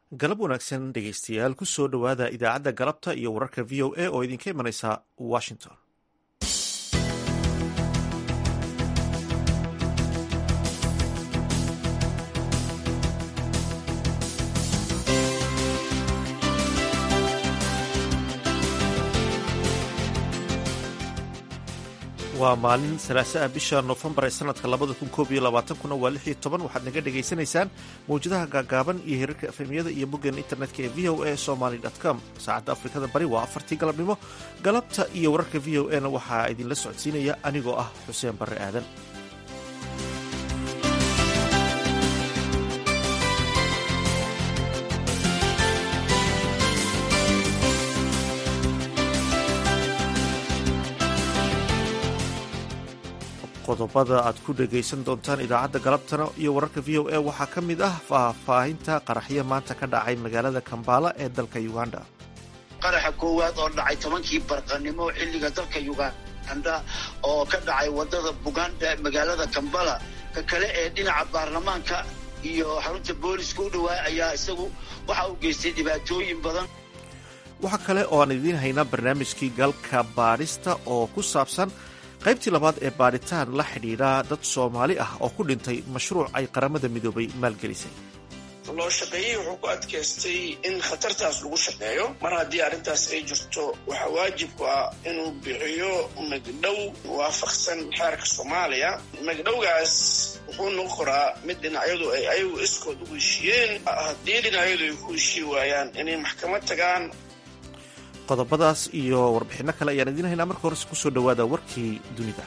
galab wanaagsan dhegaystayaal ku soo dhowaada idaacadda galabta iyo wararka v o a oo idinka imanaysa washington waa maalin salaasa ah bisha noofembar ee sanadka labada kun koob iyo labaatankuna waa lix iyo toban waxaad naga dhagaysanaysaan mawjadaha gaagaaban iyo hirarka efemiyada iyo boggeena internetka ee v o a somaly com saacadda afrikada bari waa afartii galabnimo galabta iyo wararka v o a na waxaa idinla socodsiinaya anigoo ah xuseen barre aadan qodobada aad ku dhagaysan doontaan idaacadda galabtana iyo wararka v o a waxaa ka mid ah faahfaahinta qaraxyo maanta ka dhacay magaalada kambala ee dalka uganda qaraxa koowaad oo dhacay tobankii barqanimo xilliga dalka uganda oo ka dhacay wadada buganda magaalada kambala ka kale ee dhinaca baarlamaanka iyo xarunta booliska u dhawaa ayaa isagu waxa uu geystay dhibaatooyin badan waxaa kale oo aan idiin haynaa barnaamijkii galka baadhista oo ku saabsan qaybtii labaad ee baadhitaan la xidhiidha dad soomaali ah oo ku dhintay mashruuc ay qaramada midoobay maalgelisay loo shaqeeyey wuxuu ku adkaystay in khatartaas lagu shaqeeyo mar haddii arrintaas ay jirto waxaa waajibku ah inuu bixiyo magdhow waafaqsan xeerka soomaaliya magdhowgaas wuxuu noqon karaa mid dhinacyadu ay ayagu iskood ugu heshiiyeen haddii dhinacyadu ay ku heshii waayaan inay maxkamad tagaan qodobadaas iyo warbixinno kale ayaan idiin haynaa marka horese kusoo dhowaada warkii dunida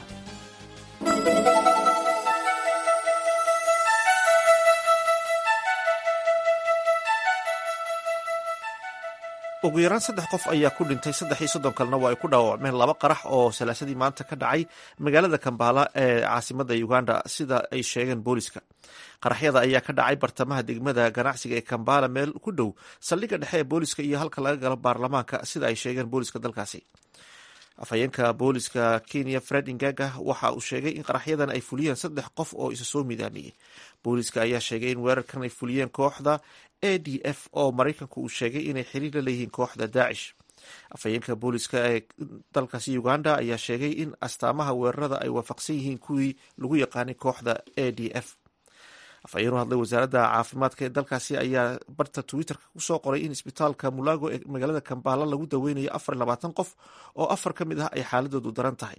ugu yaraan saddex qof ayaa ku dhintay saddex iyo soddon kalena waa ay ku dhaawacmeen laba qarax oo salaasadii maanta ka dhacay magaalada kambala ee caasimada uganda sida ay sheegeen booliska qaraxyada ayaa ka dhacay bartamaha degmada ganacsiga ee kambala meel ku dhow saldhigga dhexe ee booliska iyo halka laga galo baarlamaanka sida ay sheegeen booliska dalkaasi afhayeenka booliska kenya fred ingaga waxa uu sheegay in qaraxyadan ay fuliyeen saddex qof oo isa soo midaamiyey booliska ayaa sheegay in weerarkan ay fuliyeen kooxda a d f oo maraykanku uu sheegay inay xiriir la leeyihiin kooxda daacish afhayeenka booliska ee dalkaasi uganda ayaa sheegay in astaamaha weerarada ay waafaqsan yihiin kuwii lagu yaqaanay kooxda a d f afhayeen u hadlay wasaaradda caafimaadka ee dalkaasi ayaa barta twitterka kusoo qoray in isbitaalka mulago ee magaalada kambala lagu daweynayo afar iyo labaatan qof oo afar ka mid ah ay xaaladoodu daran tahay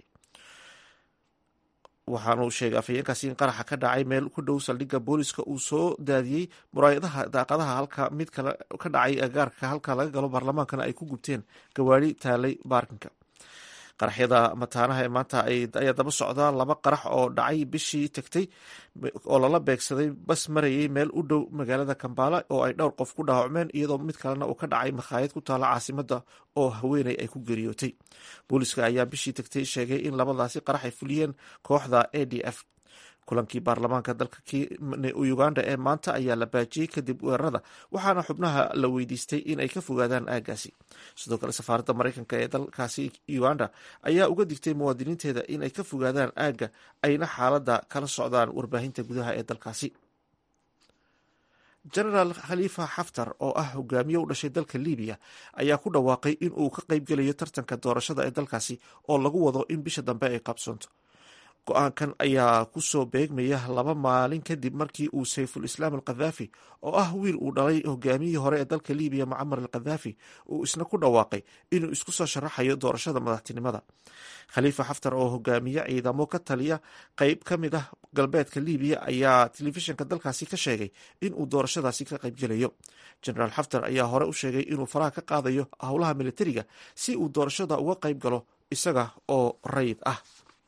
waxaana uu sheegay afhayeenkaasi in qaraxa ka dhacay meel ku dhow saldhigga booliska uu soo daadiyey muraayadaha daaqadaha halka mid kale ka dhacay agaarka halka laga galo baarlamaankana ay ku gubteen gawaari taalay baarkinka qaraxyada mataanaha ee maanta ayaa daba socdaa laba qarax oo dhacay bishii tagtay oo lala beegsaday bas marayay meel u dhow magaalada kambala oo ay dhowr qof ku dhaawacmeen iyadoo mid kalena uu ka dhacay makhaayad ku taala caasimada oo haweeney ay ku geeriyootay booliska ayaa bishii tagtay sheegay in labadaasi qarax ay fuliyeen kooxda a d f kulankii baarlamaanka dalka uganda ee maanta ayaa la baajiyey kadib weerarada waxaana xubnaha la weydiistay in ay ka fogaadaan aagaasi sidoo kale safaaradda maraykanka ee dalkaasi uganda ayaa uga digtay muwaadiniinteeda in ay ka fogaadaan aagga ayna xaaladda kala socdaan warbaahinta gudaha ee dalkaasi genaraal khalifa xaftar oo ah hogaamiye u dhashay dalka libiya ayaa ku dhawaaqay in uu ka qaybgelayo tartanka doorashada ee dalkaasi oo lagu wado in bisha dambe ay qabsoonto go-aankan ayaa kusoo beegmaya laba maalin kadib markii uu sayful islaam alkhadaafi oo ah wiil uu dhalay hogaamiyihii hore ee dalka libiya mucamar alkhadaafi uu isna ku dhawaaqay inuu isku soo sharaxayo doorashada madaxtinimada khaliifa xaftar oo hogaamiye ciidamo ka taliya qeyb ka mid ah galbeedka libiya ayaa telefishinka dalkaasi ka sheegay inuu doorashadaasi ka qaybgelayo genaraal xaftar ayaa hore u sheegay inuu faraha ka qaadayo howlaha militariga si uu doorashada uga qayb galo isaga oo rayid ah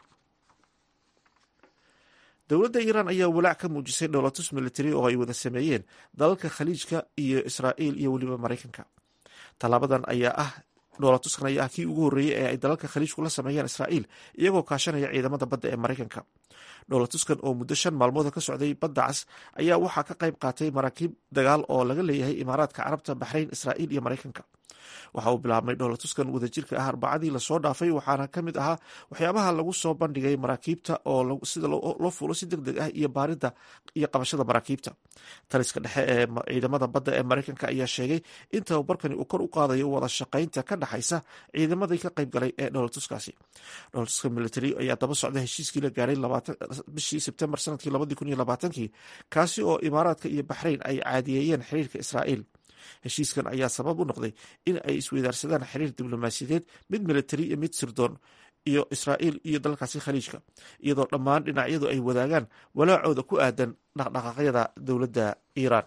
dowladda iiraan ayaa walaac ka muujisay dhowlatus military oo ay wada sameeyeen dalalka khaliijka iyo israa'iil iyo weliba maraykanka tallaabadan ayaa ah dhowlatuskan ayaa ah kii ugu horreeyey ee ay dalalka khaliijku la sameeyeen israa'iil iyagoo kaashanaya ciidamada badda ee maraykanka dhowlatuskan oo muddo shan maalmood ka socday badda cas ayaa waxaa ka qayb qaatay maraakiib dagaal oo laga leeyahay imaaraadka carabta baxrayn israa'iil iyo maraykanka waxa uu bilaabmay dhowlatuskan wadajirka ah arbacadii lasoo dhaafay waxaana ka mid ahaa waxyaabaha lagu soo bandhigay maraakiibta oo sida loo fuulo si deg deg ah iyo baarida iyo qabashada maraakiibta taliska dhexe ee ciidamada badda ee mareykanka ayaa sheegay in tababarkani uu kor u qaadayo wada shaqaynta ka dhexaysa ciidamadii ka qayb galay ee dhowlatuskaasi dhowlatuska military ayaa daba socda heshiiskii la gaaray bishii sebtembar sanadkii labadii kun iyo labaatankii kaasi oo imaaraadka iyo baxrayn ay caadiyeeyeen xiriirka israa'iil heshiiskan ayaa sabab u noqday in ay isweydaarsadaan xiriir diblomaasiyadeed mid militari iyo mid sirdoon iyo israa'iil iyo dalkaasi khaliijka iyadoo dhammaan dhinacyadu ay wadaagaan walaacooda ku aadan dhaqdhaqaaqyada dowladda iiraan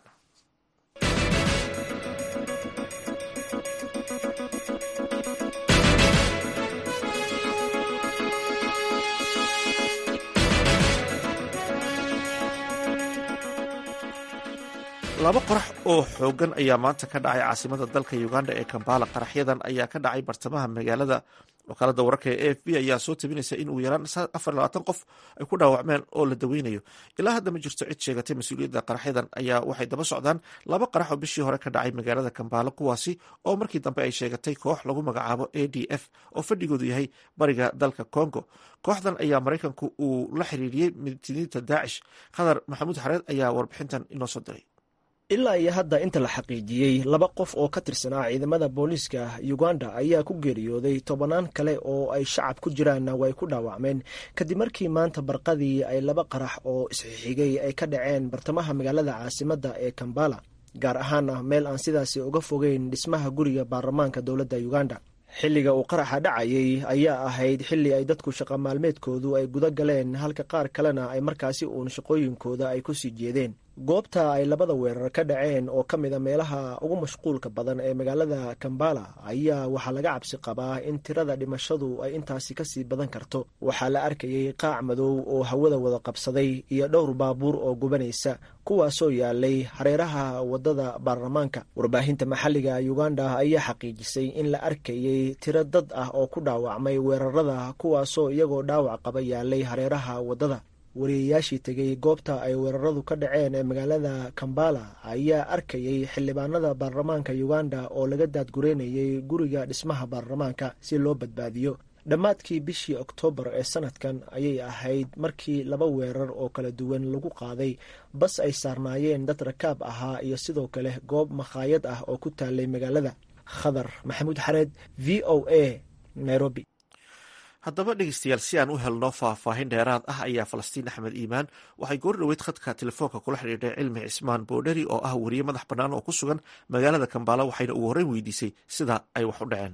laba qorax oo xoogan ayaa maanta ka dhacay caasimada dalka uganda ee kambala qaraxyadan ayaa ka dhacay bartamaha magaalada wakaalada wararka ee a f b ayaa soo tabinaysa in ugu yaraan afar labaatan qof ay ku dhaawacmeen oo la daweynayo ilaa hadda ma jirto cid sheegatay mas-uuliyadda qaraxyadan ayaa waxay daba socdaan laba qarax oo bishii hore ka dhacay magaalada kambala kuwaasi oo markii dambe ay sheegatay koox lagu magacaabo a d f oo fadhigoodu yahay bariga dalka congo kooxdan ayaa maraykanku uu la xiriiriyey midtiniinta daacish khadar maxamuud xareed ayaa warbixintan inoo soo diray ilaa iyo hadda inta la xaqiijiyey laba qof oo ka tirsanaa ciidamada booliiska uganda ayaa ku geeriyooday tobannaan kale oo ay shacab ku jiraanna way ku dhaawacmeen kadib markii maanta barqadii ay laba qarax oo isxixigay ay ka dhaceen bartamaha magaalada caasimadda ee kambala gaar ahaana meel aan sidaasi uga fogeyn dhismaha guriga baarlamaanka dowladda uganda xilliga uu qaraxa dhacayay ayaa ahayd xilli ay dadku shaqa maalmeedkoodu ay guda galeen halka qaar kalena ay markaasi uun shaqooyinkooda ay ku sii jeedeen goobta ay labada weerar ka dhaceen oo ka mid a meelaha ugu mashquulka badan ee magaalada kambala ayaa waxaa laga cabsi qabaa in tirada dhimashadu ay intaasi kasii badan karto waxaa la arkayay qaac madow oo hawada wada qabsaday iyo dhowr baabuur oo gubanaysa kuwaasoo yaalay hareeraha wadada baarlamaanka warbaahinta maxalliga uganda ayaa xaqiijisay in la arkayay tiro dad ah oo ku dhaawacmay weerarada kuwaasoo iyagoo dhaawac qaba yaalay hareeraha wadada wariyayaashii tegay goobta ay weeraradu ka dhaceen ee magaalada kambala ayaa arkayay xildhibaanada baarlamaanka uganda oo laga daadgureynayay guriga dhismaha baarlamaanka si loo badbaadiyo dhammaadkii bishii oktoobar ee sanadkan ayay ahayd markii laba weerar oo kala duwan lagu qaaday bas ay saarnaayeen dad rakaab ahaa iyo sidoo kale goob makhaayad ah oo ku taalay magaalada khadar maxamuud xareed v o a nairobi haddaba dhegeystayaal si aan u helno faahfaahin dheeraad ah ayaa falastiin axmed iimaan waxay goor dhoweyd khadka telefoonka kula xidhiidhay cilmi cismaan boodheri oo ah weriye madax bannaan oo ku sugan magaalada kambala waxayna ugu horreyn weydiisay sida ay wax u dhaceen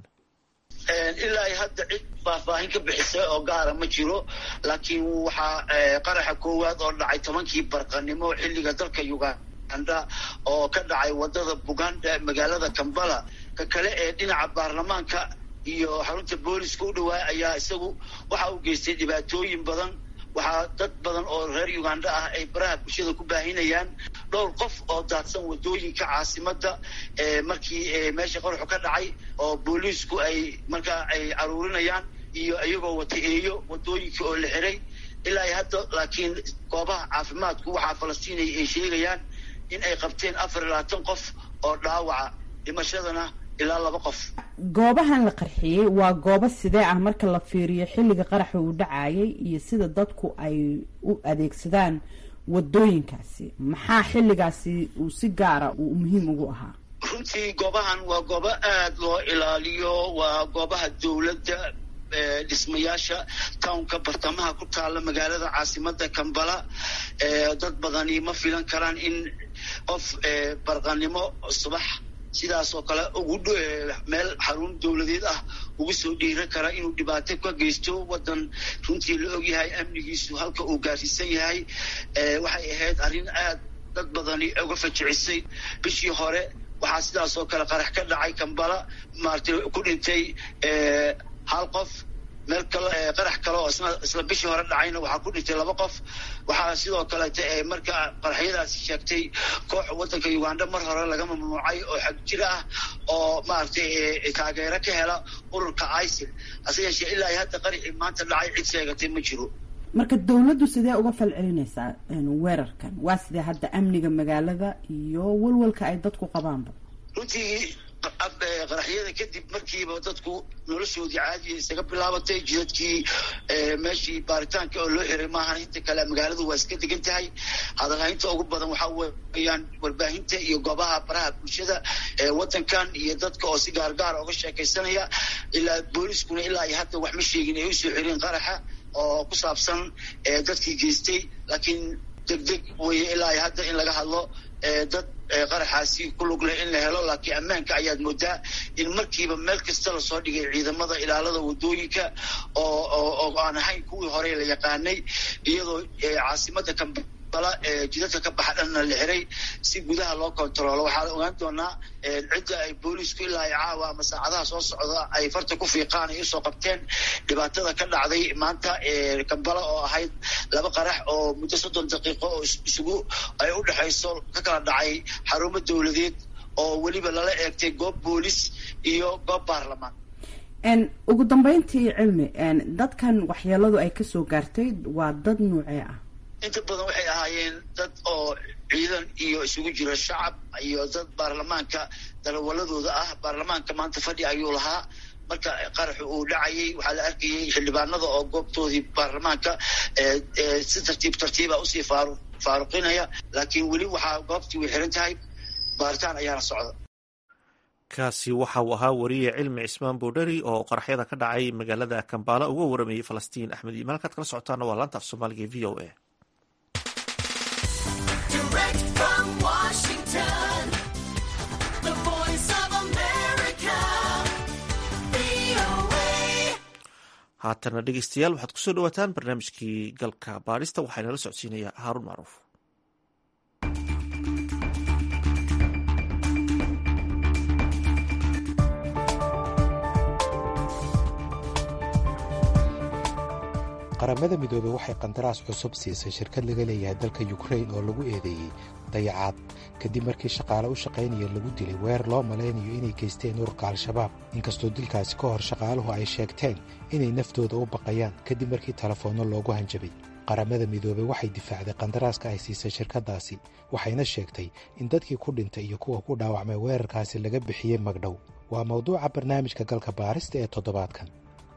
ilaa hadda cid faahfaahin ka bixisa oo gaara ma jiro laakiin waxaa qaraxa koowaad oo dhacay tobankii barqanimo xilliga dalka uganda oo ka dhacay wadada buganda magaalada kambala ka kale ee dhinaca baarlamaanka iyo xarunta booliska u dhawaa ayaa isagu waxa uu geystay dhibaatooyin badan waxaa dad badan oo reer uganda ah ay baraha bulshada ku baahinayaan dhowr qof oo daadsan wadooyinka caasimada markii meesha qoraxu ka dhacay oo booliisku ay markaa ay caruurinayaan iyo iyagoo wata eeyo wadooyinka oo la xiray ilaa hadda laakiin goobaha caafimaadku waxaa falastiinay ay sheegayaan in ay qabteen afar iyo labaatan qof oo dhaawaca dhimashadana ilaa laba qof goobahan la qarxiyey waa goobo sidee ah marka la fiiriyo xilliga qaraxa uu dhacayay iyo sida dadku ay u adeegsadaan wadooyinkaasi maxaa xilligaasi uu si gaara uu muhiim ugu ahaa runtii goobahan waa goobo aad loo ilaaliyo waa goobaha dowladda dhismayaasha townka bartamaha ku taala magaalada caasimada kambala dad badani ma filan karaan in qof barqanimo subax sidaas oo kale ugu meel xarun dowladeed ah ugu soo dhiiran kara inuu dhibaato ka geysto wadan runtii la ogyahay amnigiisu halka uu gaarsiisan yahay waxay ahayd arrin aad dad badani uga fajicisay bishii hore waxaa sidaas oo kale qarax ka dhacay kambala maaragtay ku dhintay hal qof meel kale qarax kale oo isna isla bishii hore dhacayna waxaa ku dhintay laba qof waxaa sidoo kaleeta marka qaraxyadaasi sheegtay koox wadanka uganda mar hore laga mamnuucay oo xag jira ah oo maaragtay taageero ka hela ururka isil hase yeeshee ilaa hadda qaraxii maanta dhacay cid sheegatay ma jiro marka dawladdu sidee uga fal celinaysaa weerarkan waa sidee hadda amniga magaalada iyo walwalka ay dadku qabaanba runtii qaraxyada kadib markiiba dadku noloshoodii caadiya isaga bilaabatay jidadkii meeshii baaritaanka oo loo xiray maahan inta kale magaaladu waa iska degan tahay hadalhaynta ugu badan waxaa weeyaan warbaahinta iyo goobaha baraha bulshada wadankan iyo dadka oo si gaargaara uga sheekaysanaya ilaa booliskuna ilaa iyo hadda wax ma sheegin ay usoo xireen qaraxa oo ku saabsan dadkii geystay laakiin degdeg weye ilaa iyo hadda in laga hadlo dad qaraxaasi ku lug leh in la helo laakiin ammaanka ayaad moodaa in markiiba meel kasta lasoo dhigay ciidamada ilaalada wadooyinka oo oo aan ahayn kuwii hore la yaqaanay iyadoo caasimada kambala jidadka ka baxa dhanna la xiray si gudaha loo kontaroolo waxaa ogaan doonaa cidda ay boolisku ilaa ay caawa ama saacadaha soo socda ay farta ku fiiqaan ay usoo qabteen dhibaatada ka dhacday maanta kambala oo ahayd laba qarax oo muddo soddon daqiiqo oo isugu ay u dhexayso ka kala dhacay xarumo dowladeed oo weliba lala eegtay goob boolis iyo goob baarlamaan ugu dambeyntii cilmi dadkan waxyeeladu ay kasoo gaartay waa dad nuucee ah inta badan waxay ahaayeen dad oo ciidan iyo isugu jira shacab iyo dad baarlamaanka dalawaladooda ah baarlamaanka maanta fadhi ayuu lahaa marka qaraxu uu dhacayay waxaa la arkayay xildhibaanada oo goobtoodii baarlamaanka si tartiib tartiiba usii faaru faaruqinaya laakiin weli waxaa goobtii way xiran tahay baaritaan ayaana socda kaasi waxa uu ahaa wariye cilmi cismaan boodheri oo qaraxyada ka dhacay magaalada kambaala uga waramayay falastiin axmed iimaan halkaad kala socotaana waa laanta af soomaaliga e v o a haatana dhegeystayaal waxaad kusoo dhawaataan barnaamijkii galka baadhista waxaa inala socodsiinaya haaruun macruuf qaramada midoobey waxay qandaraas cusub siisay shirkad laga leeyahay dalka yukrain oo lagu eedeeyey dayacaad kadib markii shaqaale u shaqaynaya lagu dilay weer loo malaynayo inay geysteen ururka al-shabaab inkastoo dilkaasi ka hor shaqaaluhu ay sheegteen inay naftooda u baqayaan kadib markii telefoonno loogu hanjabay qaramada midoobey waxay difaacday qandaraaska ay siisay shirkaddaasi waxayna sheegtay in dadkii ku dhintay iyo kuwa ku dhaawacmay weerarkaasi laga bixiyey magdhow waa mawduuca barnaamijka galka baarista ee toddobaadkan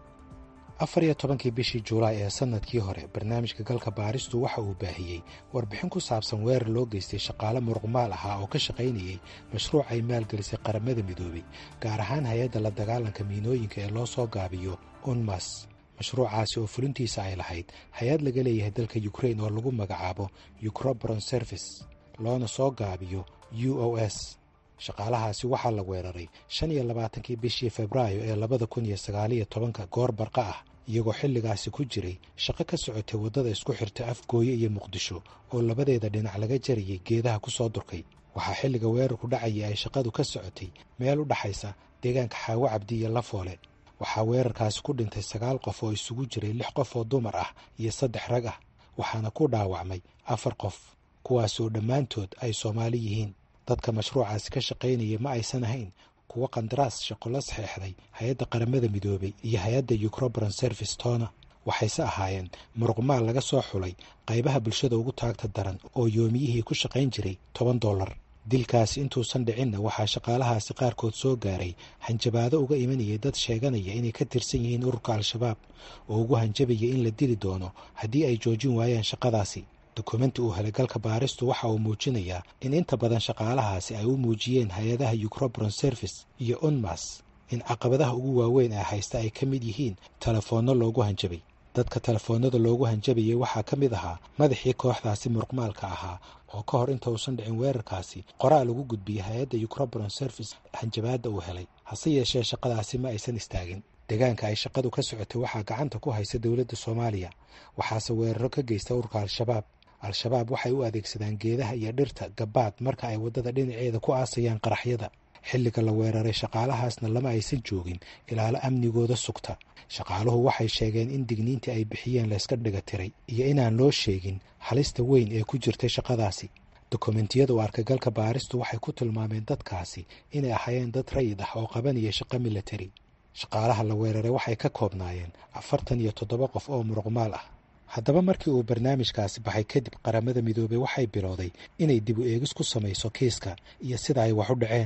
afar iyo tobankii bishii juulaay ee sannadkii hore barnaamijka galka baaristu waxa uu baahiyey warbixin ku saabsan weerar loo geystay shaqaale muruqmaal ahaa oo ka shaqaynayey mashruuc ay maalgelisay qaramada midoobey gaar ahaan hay-adda la dagaalanka miinooyinka ee loo soo gaabiyo unmas mashruucaasi oo fulintiisa ay lahayd hay-ad laga leeyahay dalka yukrain oo lagu magacaabo ucrobron service loona soo gaabiyo u o s shaqaalahaasi waxaa la weeraray shan iyo labaatankii bishii febraayo ee labada kun iyo sagaaliyo tobanka goor barqa ah iyagoo xilligaasi ku jiray shaqo ka socotay waddada isku xirta afgooye iyo muqdisho oo labadeeda dhinac laga jarayay geedaha ku soo durkay waxaa xilliga weerarku dhacayay ay shaqadu ka socotay meel u dhaxaysa deegaanka xaawo cabdi iyo lafoole waxaa weerarkaasi ku dhintay sagaal qof oo isugu jiray lix qof oo dumar ah iyo saddex rag ah waxaana ku dhaawacmay afar qof kuwaasoo dhammaantood ay soomaali yihiin dadka mashruucaasi ka shaqaynaya ma aysan ahayn kuwo qandaraas shaqo la saxeexday hay-adda qaramada midoobey iyo hay-adda ucrobron service toona waxayse ahaayeen muruqmaal laga soo xulay qaybaha bulshada ugu taagta daran oo yoomiyihii ku shaqayn jiray toban dollar dilkaasi intuusan dhicinna waxaa shaqaalahaasi qaarkood soo gaaray hanjabaado uga imanayay dad sheeganaya inay ka tirsan yihiin ururka al-shabaab oo ugu hanjabaya in la dili doono haddii ay joojin waayaan shaqadaasi dukumenti uu helay galka baaristu waxa uu muujinayaa in inta badan shaqaalahaasi ay u muujiyeen hay-adaha ucrobron service iyo unmas in caqabadaha ugu waaweyn ee haysta ay ka mid yihiin telefoonno loogu hanjabay dadka telefoonnada loogu hanjabayay waxaa ka mid ahaa madaxii kooxdaasi muruqmaalka ahaa oo ka hor inta uusan dhicin weerarkaasi qoraal ugu gudbiyey hay-adda ucrobron service hanjabaadda uu helay hase yeeshee shaqadaasi ma aysan istaagin deegaanka ay shaqadu ka socotay waxaa gacanta ku haysa dowladda soomaaliya waxaase weeraro ka geysta ururka al-shabaab al-shabaab waxay u adeegsadaan geedaha iyo dhirta gabaad marka ay waddada dhinaceeda ku aasayaan qaraxyada xilliga la weeraray shaqaalahaasna lama aysan joogin ilaalo amnigooda sugta shaqaaluhu waxay sheegeen in digniintii ay bixiyeen layska dhiga tiray iyo inaan loo sheegin halista weyn ee ku jirtay shaqadaasi dokumentiyada u arkagalka baaristu waxay ku tilmaameen dadkaasi inay ahaayeen dad rayid ah oo qabanaya shaqo milatari shaqaalaha la weeraray waxay ka koobnaayeen afartan iyo toddoba qof oo muruqmaal ah haddaba markii uu barnaamijkaasi baxay kadib qaramada midoobey waxay bilowday inay dib u eegis ku samayso kiiska iyo sida ay wax u dhaceen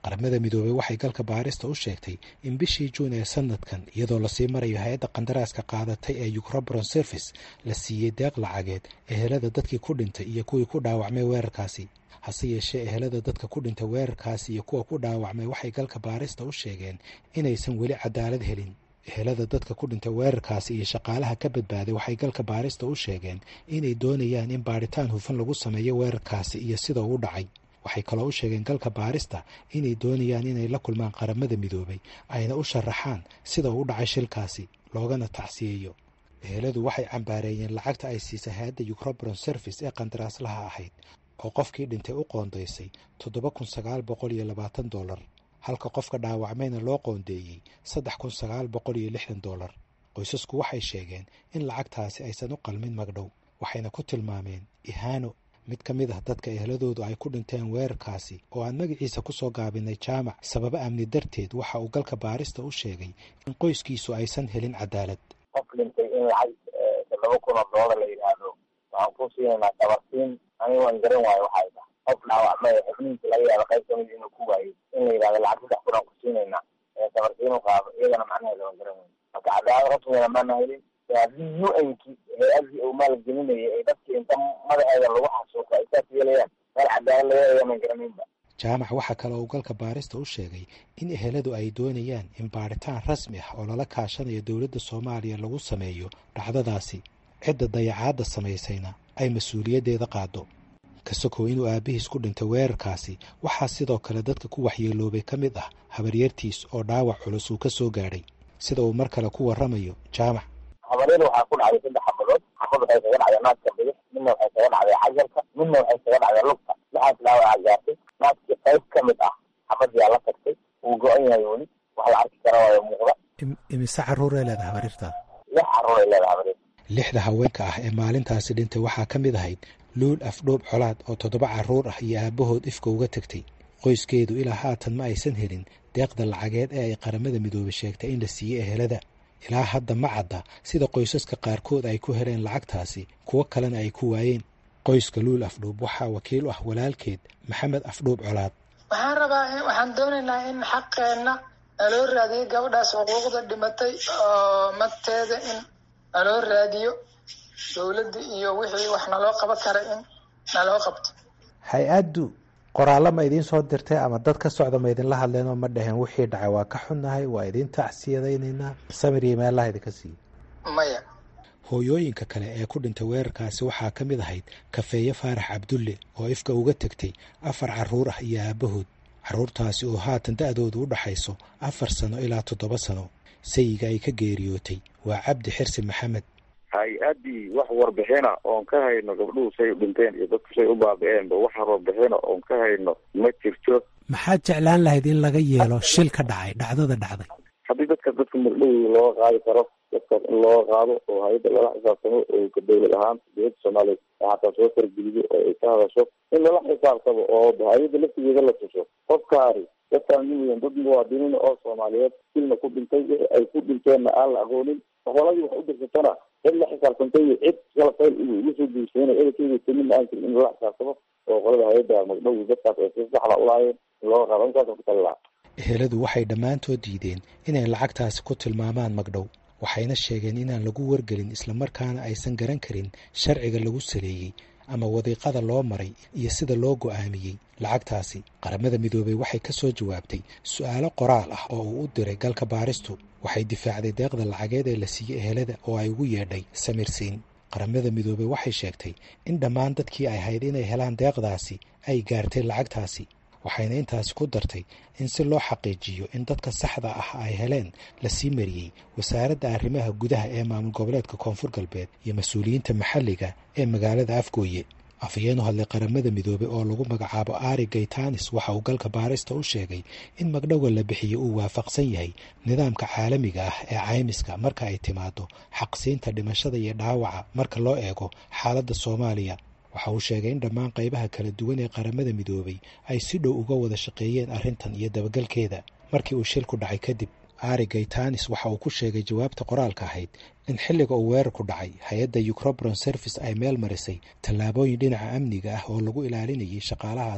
qaramada midoobey waxay galka baarista u sheegtay in bishii juun ee sanadkan iyadoo lasii marayo hay-adda qandaraaska qaadatay ee ucrobron service la siiyey deeq lacageed ehelada dadkii ku dhintay iyo kuwii ku dhaawacmay weerarkaasi hase yeeshee ehelada dadka ku dhintay weerarkaasi iyo kuwa ku dhaawacmay waxay galka baarista u sheegeen inaysan weli cadaalad helin ehelada dadka ku dhintay weerarkaasi iyo shaqaalaha ka badbaaday waxay galka baarista u sheegeen inay doonayaan in baadhitaan hufan lagu sameeyo weerarkaasi iyo sida uu dhacay waxay kaloo u sheegeen galka baarista inay doonayaan inay la kulmaan qaramada midoobay ayna u sharaxaan sida uu dhacay shilkaasi loogana tacsiyeeyo eheladu waxay cambaareeyeen lacagta ay siisay hay-adda ucrobron service ee qandaraaslaha ahayd oo qofkii dhintay u qoondaysay toddoba kun sagaal boqol iyo labaatan dollar halka qofka dhaawacmayna loo qoondeeyey saddex kun sagaal boqol iyo lixdan dollar qoysasku waxay sheegeen in lacagtaasi aysan u qalmin magdhow waxayna ku tilmaameen ihaano mid ka mid ah dadka eheladoodu ay ku dhinteen weerarkaasi oo aan magaciisa ku soo gaabinay jaamac sababo amni darteed waxa uu galka baarista u sheegay in qoyskiisu aysan helin cadaalad qof dhintay in lacag toddoba kun oo doolar la yidhaahdo waxaan ku siinaynaa dabarsiin aniga waan garan waayo waxay tahay qof dhaawacmay xubnihiisa laga yaaba qayb kamid inuu ku waayey in la yidhahdo lacag saddex kun aan ku siinaynaa dabarsiin u qaado iyagana macnaheeda waan garan waayo marka cadaalad rasmigana maana helin haddii u nki hay-adii uu maalgelinayay ay dadkii inta madaxeeda lagu xasuuqo ay saas yeelayaan meel cadaalad laga helayaa maan garanaynba jaamac waxaa kale uu galka baarista u sheegay in eheladu ay doonayaan in baadhitaan rasmi ah oo lala kaashanayo dowladda soomaaliya lagu sameeyo dhacdadaasi cidda dayacaadda samaysayna ay mas-uuliyaddeeda qaado kasokow inuu aabbihiis ku dhintay weerarkaasi waxaa sidoo kale dadka ku waxyeeloobay ka mid ah habaryartiis oo dhaawac culus uu ka soo gaadhay sida uu mar kale ku warramayo jaamac habaryar waxaa ku dhacday saddex xabadood xabad waxay kaga dhacday naadka bidix midna waxay kaga dhacday xajarka midna waxay kaga dhacday lugta lixaas dhaawaca gaartay naadkii qayb ka mid ah xabadyaa la tagtay wuu go-an yahay weli wax la arki kara waayo muuqda imise carruuray leedahay habaryartaa lix carruuray leedahay habaryar lixda haweenka ah ee maalintaasi dhintay waxaa ka mid ahayd luul afdhoob colaad oo toddoba carruur ah iyo aabbahood ifka uga tegtay qoyskeedu ilaa haatan ma aysan helin deeqda lacageed ee ay qaramada midoobay sheegtay in la siiyey ehelada ilaa hadda ma cadda sida qoysaska qaarkood ay ku heleen lacagtaasi kuwo kalena ay ku waayeen qoyska luul afdhuub waxaa wakiil u ah walaalkeed maxamed afdhuub colaad waxaan rabaa waxaan doonaynaa in xaqeenna naloo raadiyo gabadhaas xuquuqda dhimatay oo magteeda in naloo raadiyo dowladda iyo wixii wax naloo qaban kara in naloo qabto hay-addu qoraallo ma idiin soo dirtay ama dad ka socda ma idinla hadleenoo ma dhaheen wixii dhacay waa ka xunnahay waa idiin tacsiyadaynaynaa samir iyo meellaha idinka siiye maya hooyooyinka kale ee ku dhintay weerarkaasi waxaa ka mid ahayd kafeeye faarax cabdulle oo ifka uga tegtay afar carruur ah iyo aabbahood carruurtaasi oo haatan da-doodu u dhaxayso afar sano ilaa toddoba sano sayiga ay ka geeriyootay waa cabdi xirsi maxamed hay-addii wax warbixina oon ka hayno gabdhuhu say u dhinteen iyo dadku say u baabi-eenba wax warbixina oon ka hayno ma jirto maxaad jeclaan lahayd in laga yeelo shil ka dhacay dhacdada dhacday haddii dadka dadka magdhowi looga qaadi karo dadkaas in looga qaado oo hay-adda lala xisaabtamo oo ka dowlad ahaan dowladda soomaaliya xataa soo fargeliyo oo ay ka hadasho in lala xisaabtamo oo hay-adda laftigeeda la tuso qofkaari dadkaan miyan dad muwaadiniin oo soomaaliyeed silna ku dhintay wixii ay ku dhinteenna aan la aqoonin qoladii wax u dirsatana cid la xisaabtantay iyo cid kalafayl ugu soo guursadana edakeeda tamin aan jirin in lala xisaabtamo oo qolada hay-adda magdhowi dadkaas ay si saxda ulaayeen in looga qaado intaasa ku talilaa eheladu waxay dhammaantood diideen inay lacagtaasi ku tilmaamaan magdhow waxayna sheegeen inaan lagu wargelin islamarkaana aysan garan karin sharciga lagu saleeyey ama wadiiqada loo maray iyo sida loo go'aamiyey lacagtaasi qaramada midoobey waxay ka soo jawaabtay su-aalo qoraal ah oo uu u diray galka baaristu waxay difaacday deeqda lacageed ee la siiyey ehelada oo ay ugu yeedhay samirsiin qaramada midoobey waxay sheegtay in dhammaan dadkii ay hayd inay helaan deeqdaasi ay gaartay lacagtaasi waxayna intaasi ku dartay in si loo xaqiijiyo in dadka saxda ah ay heleen la sii mariyey wasaaradda arrimaha gudaha ee maamul goboleedka koonfur galbeed iyo mas-uuliyiinta maxalliga ee magaalada afgooye afhayeen u hadlay qaramada midoobey oo lagu magacaabo ari gaytanis waxa uu galka baarista u sheegay in magdhowa la bixiyo uu waafaqsan yahay nidaamka caalamiga ah ee caymiska marka ay timaado xaqsiinta dhimashada iyo dhaawaca marka loo eego xaaladda soomaaliya waxa uu sheegay in dhammaan qaybaha kala duwan ee qaramada midoobey ay si dhow uga wada shaqeeyeen arrintan iyo dabagalkeeda markii uu shilku dhacay kadib ari gaytanis waxa uu ku sheegay jawaabta qoraalka ahayd in xilliga uu weerarku dhacay hay-adda ucrobron service ay meel marisay tallaabooyin dhinaca amniga ah oo lagu ilaalinayay shaqaalahaasi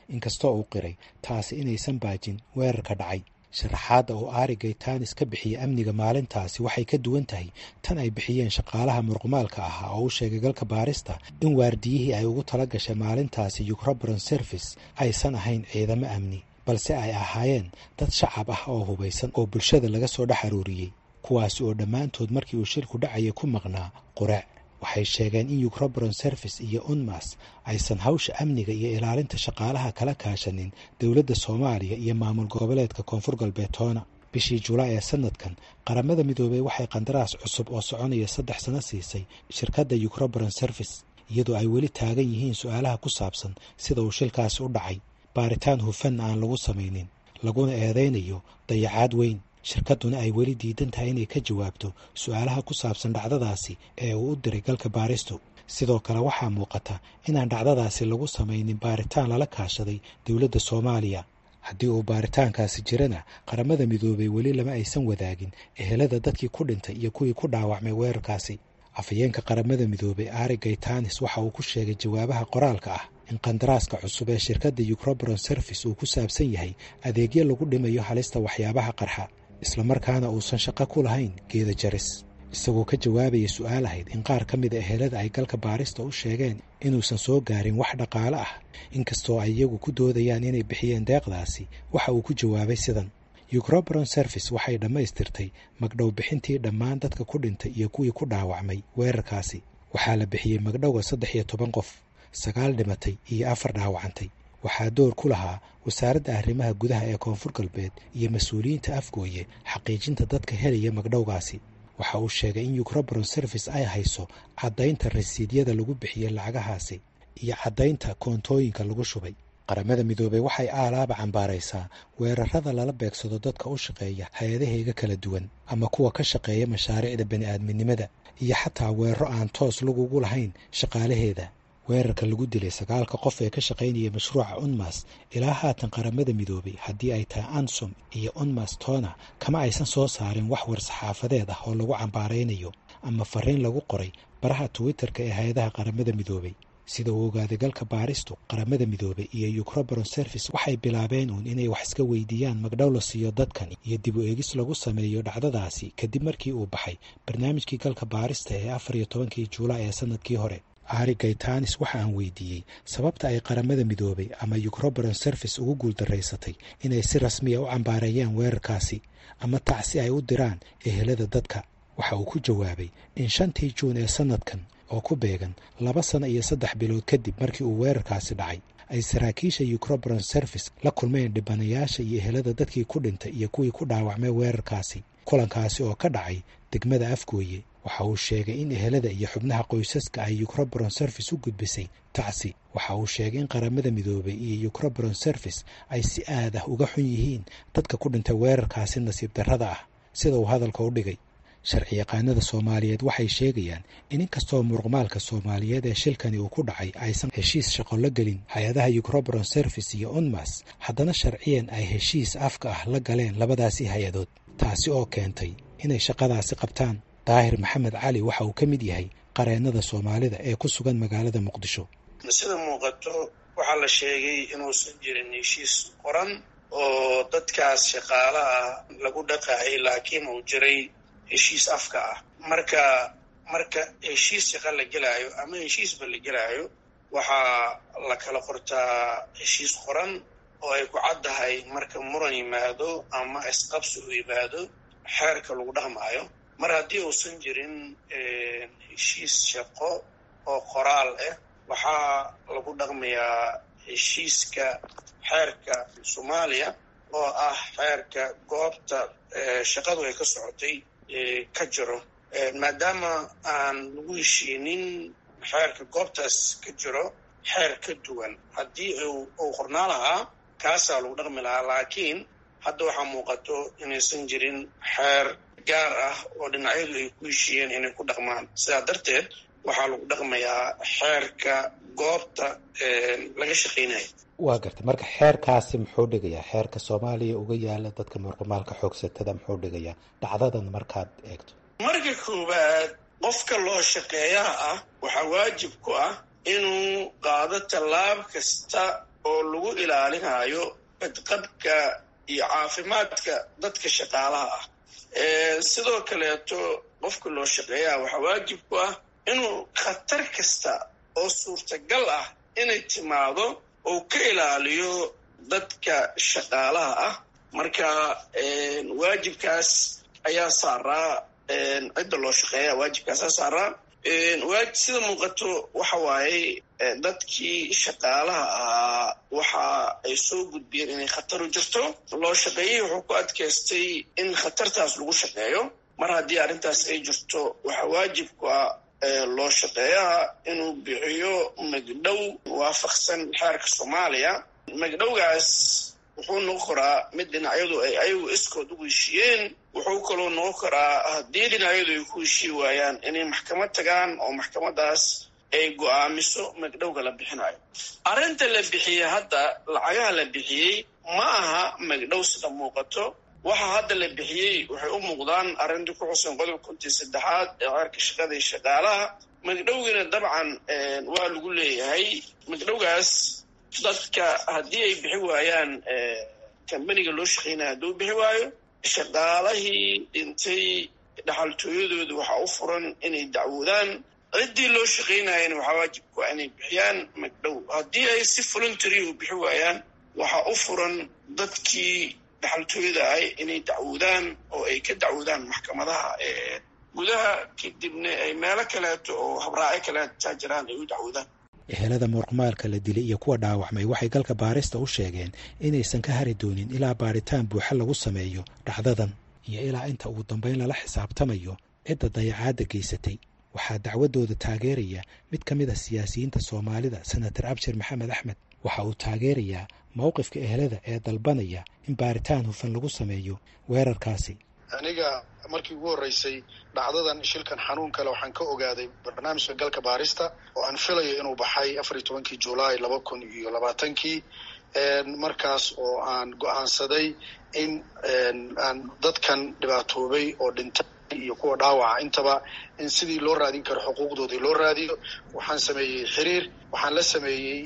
inkastoo uu qiray taasi inaysan baajin weerarka dhacay sharaxaadda uu aari gaytanis ka bixiyey amniga maalintaasi waxay ka duwan tahay tan ay bixiyeen shaqaalaha murqumaalka ahaa oo u sheegay galka baarista in waardiyihii ay ugu tala gashay maalintaasi yukrobron service aysan ahayn ciidamo amni balse ay ahaayeen dad shacab ah oo hubaysan oo bulshada laga soo dhex aruuriyey kuwaasi oo dhammaantood markii uu shilku dhacayay ku maqnaa quraac waxay sheegeen in yukrobron service iyo unmas aysan hawsha amniga iyo ilaalinta shaqaalaha kala kaashanin dowladda soomaaliya iyo maamul goboleedka koonfur galbeed toona bishii julaay ee sanadkan qaramada midoobey waxay qandaraas cusub oo soconaya saddex sano siisay shirkadda yukrobron service iyadoo ay weli taagan yihiin su-aalaha ku saabsan sida uu shilkaasi u dhacay baaritaan hufan aan lagu samaynin laguna eedaynayo dayacaad weyn shirkadduna ay weli diidan tahay inay ka jawaabto su-aalaha ku saabsan dhacdadaasi ee uu u diray galka baaristu sidoo kale waxaa muuqata inaan dhacdadaasi lagu samaynin baaritaan lala kaashaday dowladda soomaaliya haddii uu baaritaankaasi jirana qaramada midoobey weli lama aysan wadaagin ehelada dadkii ku dhintay iyo kuwii ku dhaawacmay weerarkaasi afhayeenka qaramada midoobey ari gaytanis waxa uu ku sheegay jawaabaha qoraalka ah in qandaraaska cusub ee shirkadda yukrobron service uu ku saabsan yahay adeegyo lagu dhimayo halista waxyaabaha qarxa islamarkaana uusan shaqo ku lahayn geeda jaris isagoo ka jawaabaya su-aal ahayd in qaar ka mida ehelada ay galka baarista u sheegeen inuusan soo gaarin wax dhaqaale ah inkastoo ay iyagu ku doodayaan inay bixiyeen deeqdaasi waxa uu ku jawaabay sidan yukrobron service waxay dhammaystirtay magdhow bixintii dhammaan dadka ku dhintay iyo kuwii ku dhaawacmay weerarkaasi waxaa la bixiyey magdhowga saddex iyo toban qof sagaal dhimatay iyo afar dhaawacantay waxaa door ku lahaa wasaaradda arrimaha gudaha ee koonfur galbeed iyo mas-uuliyiinta afgooye xaqiijinta dadka helaya magdhowgaasi waxa uu sheegay in yukrobron service ay hayso caddaynta rasiidyada lagu bixiyey lacagahaasi iyo caddaynta koontooyinka lagu shubay qaramada midoobey waxay aalaaba cambaaraysaa weerarada lala beegsado dadka u shaqeeya hay-adaheega kala duwan ama kuwa ka shaqeeya mashaariicda bani-aadminimada iyo xataa weeraro aan toos lagugu lahayn shaqaalaheeda weerarka lagu dilay sagaalka qof ee ka shaqaynaya mashruuca unmas ilaa haatan qaramada midoobey haddii ay tahay ansom iyo unmas tona kama aysan soo saarin wax war-saxaafadeed ah oo lagu cambaaraynayo ama fariin lagu qoray baraha twitter-ka ee hay-adaha qaramada midoobey sida uu ogaaday galka baaristu qaramada midoobey iyo yukrobron service waxay bilaabeen uun inay wax iska weydiiyaan magdhow la siiyo dadkan iyo dib u eegis lagu sameeyo dhacdadaasi kadib markii uu baxay barnaamijkii galka baarista ee afar iyo tobankii juulaay ee sanadkii hore ari gaytanis waxa aan weydiiyey sababta ay qaramada midoobey ama yukrobron service ugu guuldaraysatay inay si rasmiya u cambaareeyaan weerarkaasi ama tacsi ay u diraan ehelada dadka waxa uu ku jawaabay in shantii juun ee sanadkan oo ku beegan laba sano iyo saddex bilood kadib markii uu weerarkaasi dhacay ay saraakiisha yukrobron service la kulmeen dhibanayaasha iyo ehelada dadkii ku dhintay iyo kuwii ku dhaawacmay weerarkaasi kulankaasi oo ka dhacay degmada afgooye waxa uu sheegay in ehelada iyo xubnaha qoysaska ay yukrobron service u gudbisay tacsi waxa uu sheegay in qaramada midoobey iyo yukrobron service ay si aad ah uga xun yihiin dadka ku dhintay weerarkaasi nasiib darrada ah sida uu hadalka u dhigay sharci yaqaanada soomaaliyeed waxay sheegayaan in inkastoo muruqmaalka soomaaliyeed ee shilkani uu ku dhacay aysan heshiis shaqo la gelin hay-adaha yukrobron service iyo unmas haddana sharciyan ay heshiis afka ah la galeen labadaasi hay-adood taasi oo keentay inay shaqadaasi qabtaan daahir maxamed cali waxa uu ka mid yahay qareennada soomaalida ee ku sugan magaalada muqdisho sida muuqato waxaa la sheegay inuusan jirin heshiis qoran oo dadkaas shaqaalaha lagu dhaqaayay laakiin uu jiray heshiis afka ah marka marka heshiis shaqa la gelaayo ama heshiisba la gelaayo waxaa la kala qortaa heshiis qoran oo ay ku caddahay marka muran yimaado ama isqabsi uu yimaado xeerka lagu dhaqmaayo mar haddii uusan jirin heshiis shaqo oo qoraal ah waxaa lagu dhaqmayaa heshiiska xeerka soomaaliya oo ah xeerka goobta shaqadu ay ka socotay ka jiro maadaama aan lagu heshiinin xeerka goobtaas ka jiro xeer ka duwan haddii uu qornaa lahaa kaasaa lagu dhaqmi lahaa laakiin hadda waxaa muuqato inaysan jirin xeer gaar ah oo dhinacyadu ay ku heshiiyeen inay ku dhaqmaan sidaa darteed waxaa lagu dhaqmayaa xeerka goobta laga shaqaynaya waa gartay marka xeerkaasi muxuu dhigayaa xeerka soomaaliya uga yaala dadka muruqmaalka xoogsatada muxuu dhigayaa dhacdadan markaad eegto marka koowaad qofka loo shaqeeyaha ah waxaa waajib ku ah inuu qaado tallaab kasta oo lagu ilaalinayo badqabka iyo caafimaadka dadka shaqaalaha ah sidoo kaleeto qofka loo shaqeeyaa waxaa waajib ku ah inuu khatar kasta oo suurtagal ah inay timaado oo ka ilaaliyo dadka shaqaalaha ah marka waajibkaas ayaa saaraa cidda loo shaqeeya waajibkaasaa saaraa sida muuqato waxa waaye dadkii shaqaalaha ahaa waxa ay soo gudbiyeen inay khataru jirto loo shaqeeyey wuxuu ku adkaystay in khatartaas lagu shaqeeyo mar haddii arrintaas ay jirto waxaa waajib ku ah loo shaqeeyaha inuu bixiyo magdhow waafaqsan xeerka soomaaliya magdhowgaas wuxuu noqon karaa mid dhinacyadu ay ayagu iskood ugu heshiiyeen wuxuu kaloo noqon karaa haddii dhinacyadu ay ku heshii waayaan inay maxkamad tagaan oo maxkamadaas ay go-aamiso magdhowga la bixinayo arrinta la bixiyey hadda lacagaha la bixiyey ma aha magdhow sida muuqato waxa hadda la bixiyey waxay u muuqdaan arrintii ku xusan qodob kuntii saddexaad ee ceerka shaqada iyo shaqaalaha magdhowgiina dabcan waa lagu leeyahay magdhowgaas dadka haddii ay bixi waayaan kambaniga loo shaqeynaya hadduu bixi waayo shaqaalahii dhintay dhaxaltooyadooda waxaa u furan inay dacwoodaan ciddii loo shaqeynayana waxaa waajib ku inay bixiyaan magdhow haddii ay si voluntary u bixi waayaan waxaa u furan dadkii dhaxaltooyada ahay inay dacwoodaan oo ay ka dacwoodaan maxkamadaha gudaha kadibna ay meelo kaleeto oo habraaco kaleetaa jiraan ay u dacwoodaan ehelada muruqmaalka la dilay iyo kuwa dhaawacmay waxay galka baarista u sheegeen inaysan ka hari doonin ilaa baaritaan buuxa lagu sameeyo dhacdadan iyo ilaa inta ugu dambayn lala xisaabtamayo cidda dayacaadda geysatay waxaa dacwaddooda taageeraya mid ka mid a siyaasiyiinta soomaalida senator abshir maxamed axmed waxa uu taageerayaa mowqifka ehelada ee dalbanaya in baaritaan hufan lagu sameeyo weerarkaasi aniga markii ugu horreysay dhacdadan shilkan xanuun kale waxaan ka ogaaday barnaamijka galka baarista oo aan filayo inuu baxay afar iyo tobankii julaay laba kun iyo labaatankii markaas oo aan go-aansaday in aan dadkan dhibaatoobay oo dhintay iyo kuwa dhaawaca intaba in sidii loo raadin karo xuquuqdoodii loo raadiyo waxaan sameeyey xiriir waxaan la sameeyey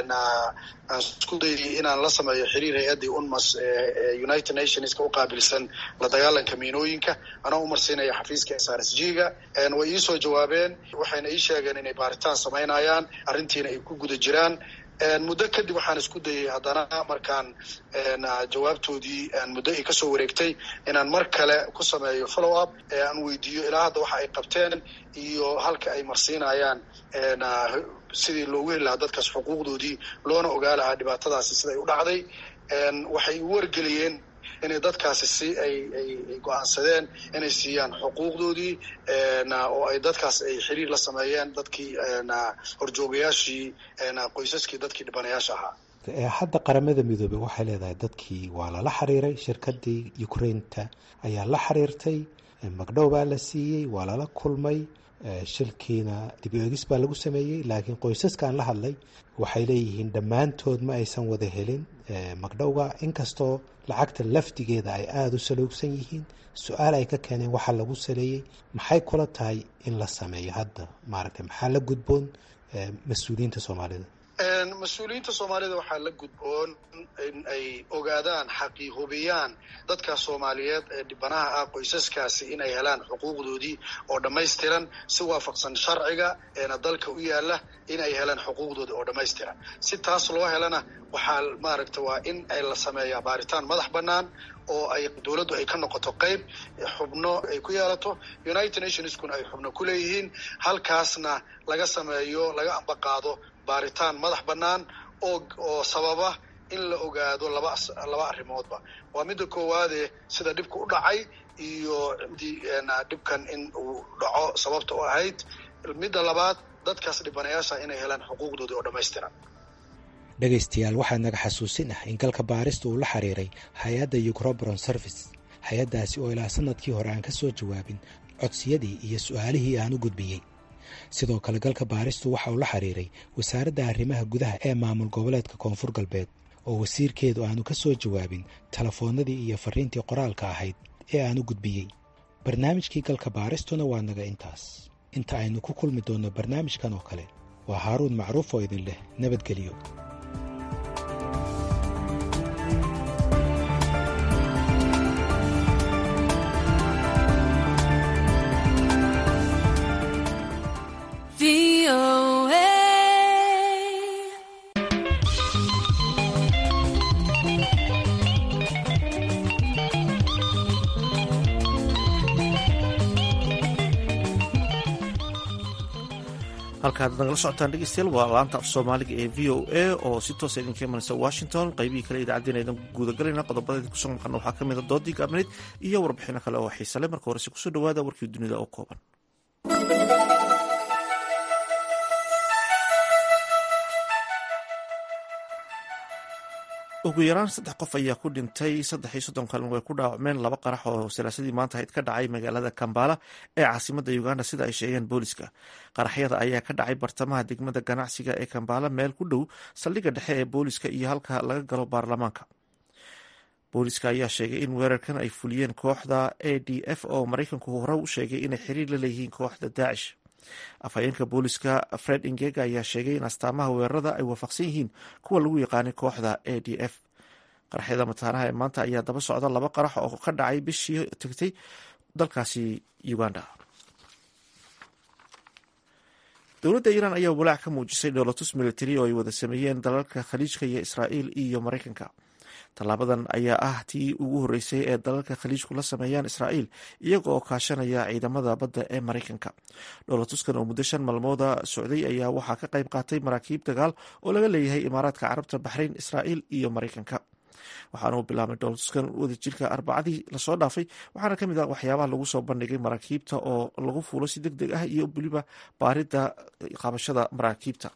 aan isku dayay inaan la sameeyo xiriir hay-addii unmas united nationska u qaabilsan la dagaalanka miinooyinka anaa u marsiinaya xafiiska s r s g ga way iisoo jawaabeen waxayna ii sheegeen inay baaritaan samaynayaan arrintiina ay ku guda jiraan muddo kadib waxaan isku dayay haddana markaan jawaabtoodii muddo ay kasoo wareegtay inaan mar kale ku sameeyo follow up aan weydiiyo ilaa hadda waxa ay qabteen iyo halka ay marsiinayaan sidii loogu heli lahaa dadkaas xuquuqdoodii loona ogaa lahaa dhibaatadaasi siday u dhacday waxay u wargeliyeen inay dadkaasi si ay ay go-aansadeen inay siiyaan xuquuqdoodii oo ay dadkaas ay xiriir la sameeyeen dadkii horjoogayaashii qoysaskii dadkii dhibanayaasha ahaa hadda qaramada midoobey waxay leedahay dadkii waa lala xiriiray shirkadii ukrainta ayaa la xiriirtay magdhow baa la siiyey waa lala kulmay shilkiina dib u egis baa lagu sameeyey laakiin qoysaskaan la hadlay waxay leeyihiin dhammaantood ma aysan wada helin magdhowga inkastoo lacagta lafdigeeda ay aada u saluugsan yihiin su-aal ay ka keeneen waxaa lagu saleeyey maxay kula tahay in la sameeyo hadda maaragtay maxaa la gudboon mas-uuliyiinta soomaalida mas-uuliyiinta soomaalida waxaa la gudboon in ay ogaadaan xaqii hubiyaan dadka soomaaliyeed ee dhibanaha ah qoysaskaasi inay helaan xuquuqdoodii oo dhammaystiran si waafaqsan sharciga eena dalka u yaala in ay helaan xuquuqdoodii oo dhammaystiran si taas loo helana waxaa maaragta waa in ay la sameeyaa baaritaan madax bannaan oo ay dowladdu ay ka noqoto qeyb xubno ay ku yeelato united nationskuna ay xubno ku leeyihiin halkaasna laga sameeyo laga ambaqaado baaritaan madax bannaan oo oo sababa in la ogaado laba laba arrimoodba waa midda koowaade sida dhibka u dhacay iyo dhibkan in uu dhaco sababta u ahayd midda labaad dadkaas dhibanayaasha inay helaan xuquuqdoodii oo dhammaystiran dhegaystayaal waxaa naga xasuusin ah in galka baarista uu la xiriiray hay-adda ucrobron service hay-addaasi oo ilaa sanadkii hore aan ka soo jawaabin codsiyadii iyo su-aalihii aan u gudbiyey sidoo kale galka baaristu waxa uu la xiriiray wasaaradda arrimaha gudaha ee maamul goboleedka koonfur galbeed oo wasiirkeedu aanu ka soo jawaabin telefoonnadii iyo fariintii qoraalka ahayd ee aan u gudbiyey barnaamijkii galka baaristuna waa naga intaas inta aynu ku kulmi doonno barnaamijkan oo kale waa haaruun macruuf oo idin leh nabadgelyo halkaad nagala socotaan dhegeystayaal waa laanta af soomaaliga ee v o a oo si toosa idinka imanaysa washington qaybihii kale idaacaddeena idin guudagalayna qodobada kusoo maqana waxaa ka mid a doodii gaabnayd iyo warbixino kale oo xiise leh marka horese kusoo dhawaada warkii dunida oo kooban ugu yaraan saddex qof ayaa ku dhintay saddex iyo soddon kalin way ku dhaawacmeen laba qarax oo salaasadii maanta hayd ka dhacay magaalada kambala ee caasimada uganda sida ay sheegeen booliska qaraxyada ayaa ka dhacay bartamaha degmada ganacsiga ee kambala meel ku dhow saldhigga dhexe ee booliska iyo halka laga galo baarlamaanka booliska ayaa sheegay in weerarkan ay fuliyeen kooxda a d f oo maraykanku hore u sheegay inay xiriir la leeyihiin kooxda daacish afhayeenka booliska fred ingega ayaa sheegay in astaamaha weerarada ay waafaqsan yihiin kuwa lagu yaqaanay kooxda a d f qaraxyada mataanaha ee maanta ayaa daba socda laba qarax oo ka dhacay bishii tagtay dalkaasi uganda dowladda iiraan ayaa walaac ka muujisay dhoolatus militari oo ay wada sameeyeen dalalka khaliijka iyo israa'iil iyo maraykanka tallaabadan ayaa ah tii ugu horreysay ee dalalka khaliijku la sameeyaan israa'iil iyaga oo kaashanaya ciidamada badda ee maraykanka dhoolatuskan oo muddo shan maalmooda socday ayaa waxaa ka qayb qaatay maraakiib dagaal oo laga leeyahay imaaraadka carabta baxrayn israa'iil iyo maraykanka waxaana uu bilaabay dhoolatuskan wadajirka arbacadii lasoo dhaafay waxaana ka mid ah waxyaabaha lagu soo bandhigay maraakiibta oo lagu fuulo si deg deg ah iyo weliba baaridda qabashada maraakiibta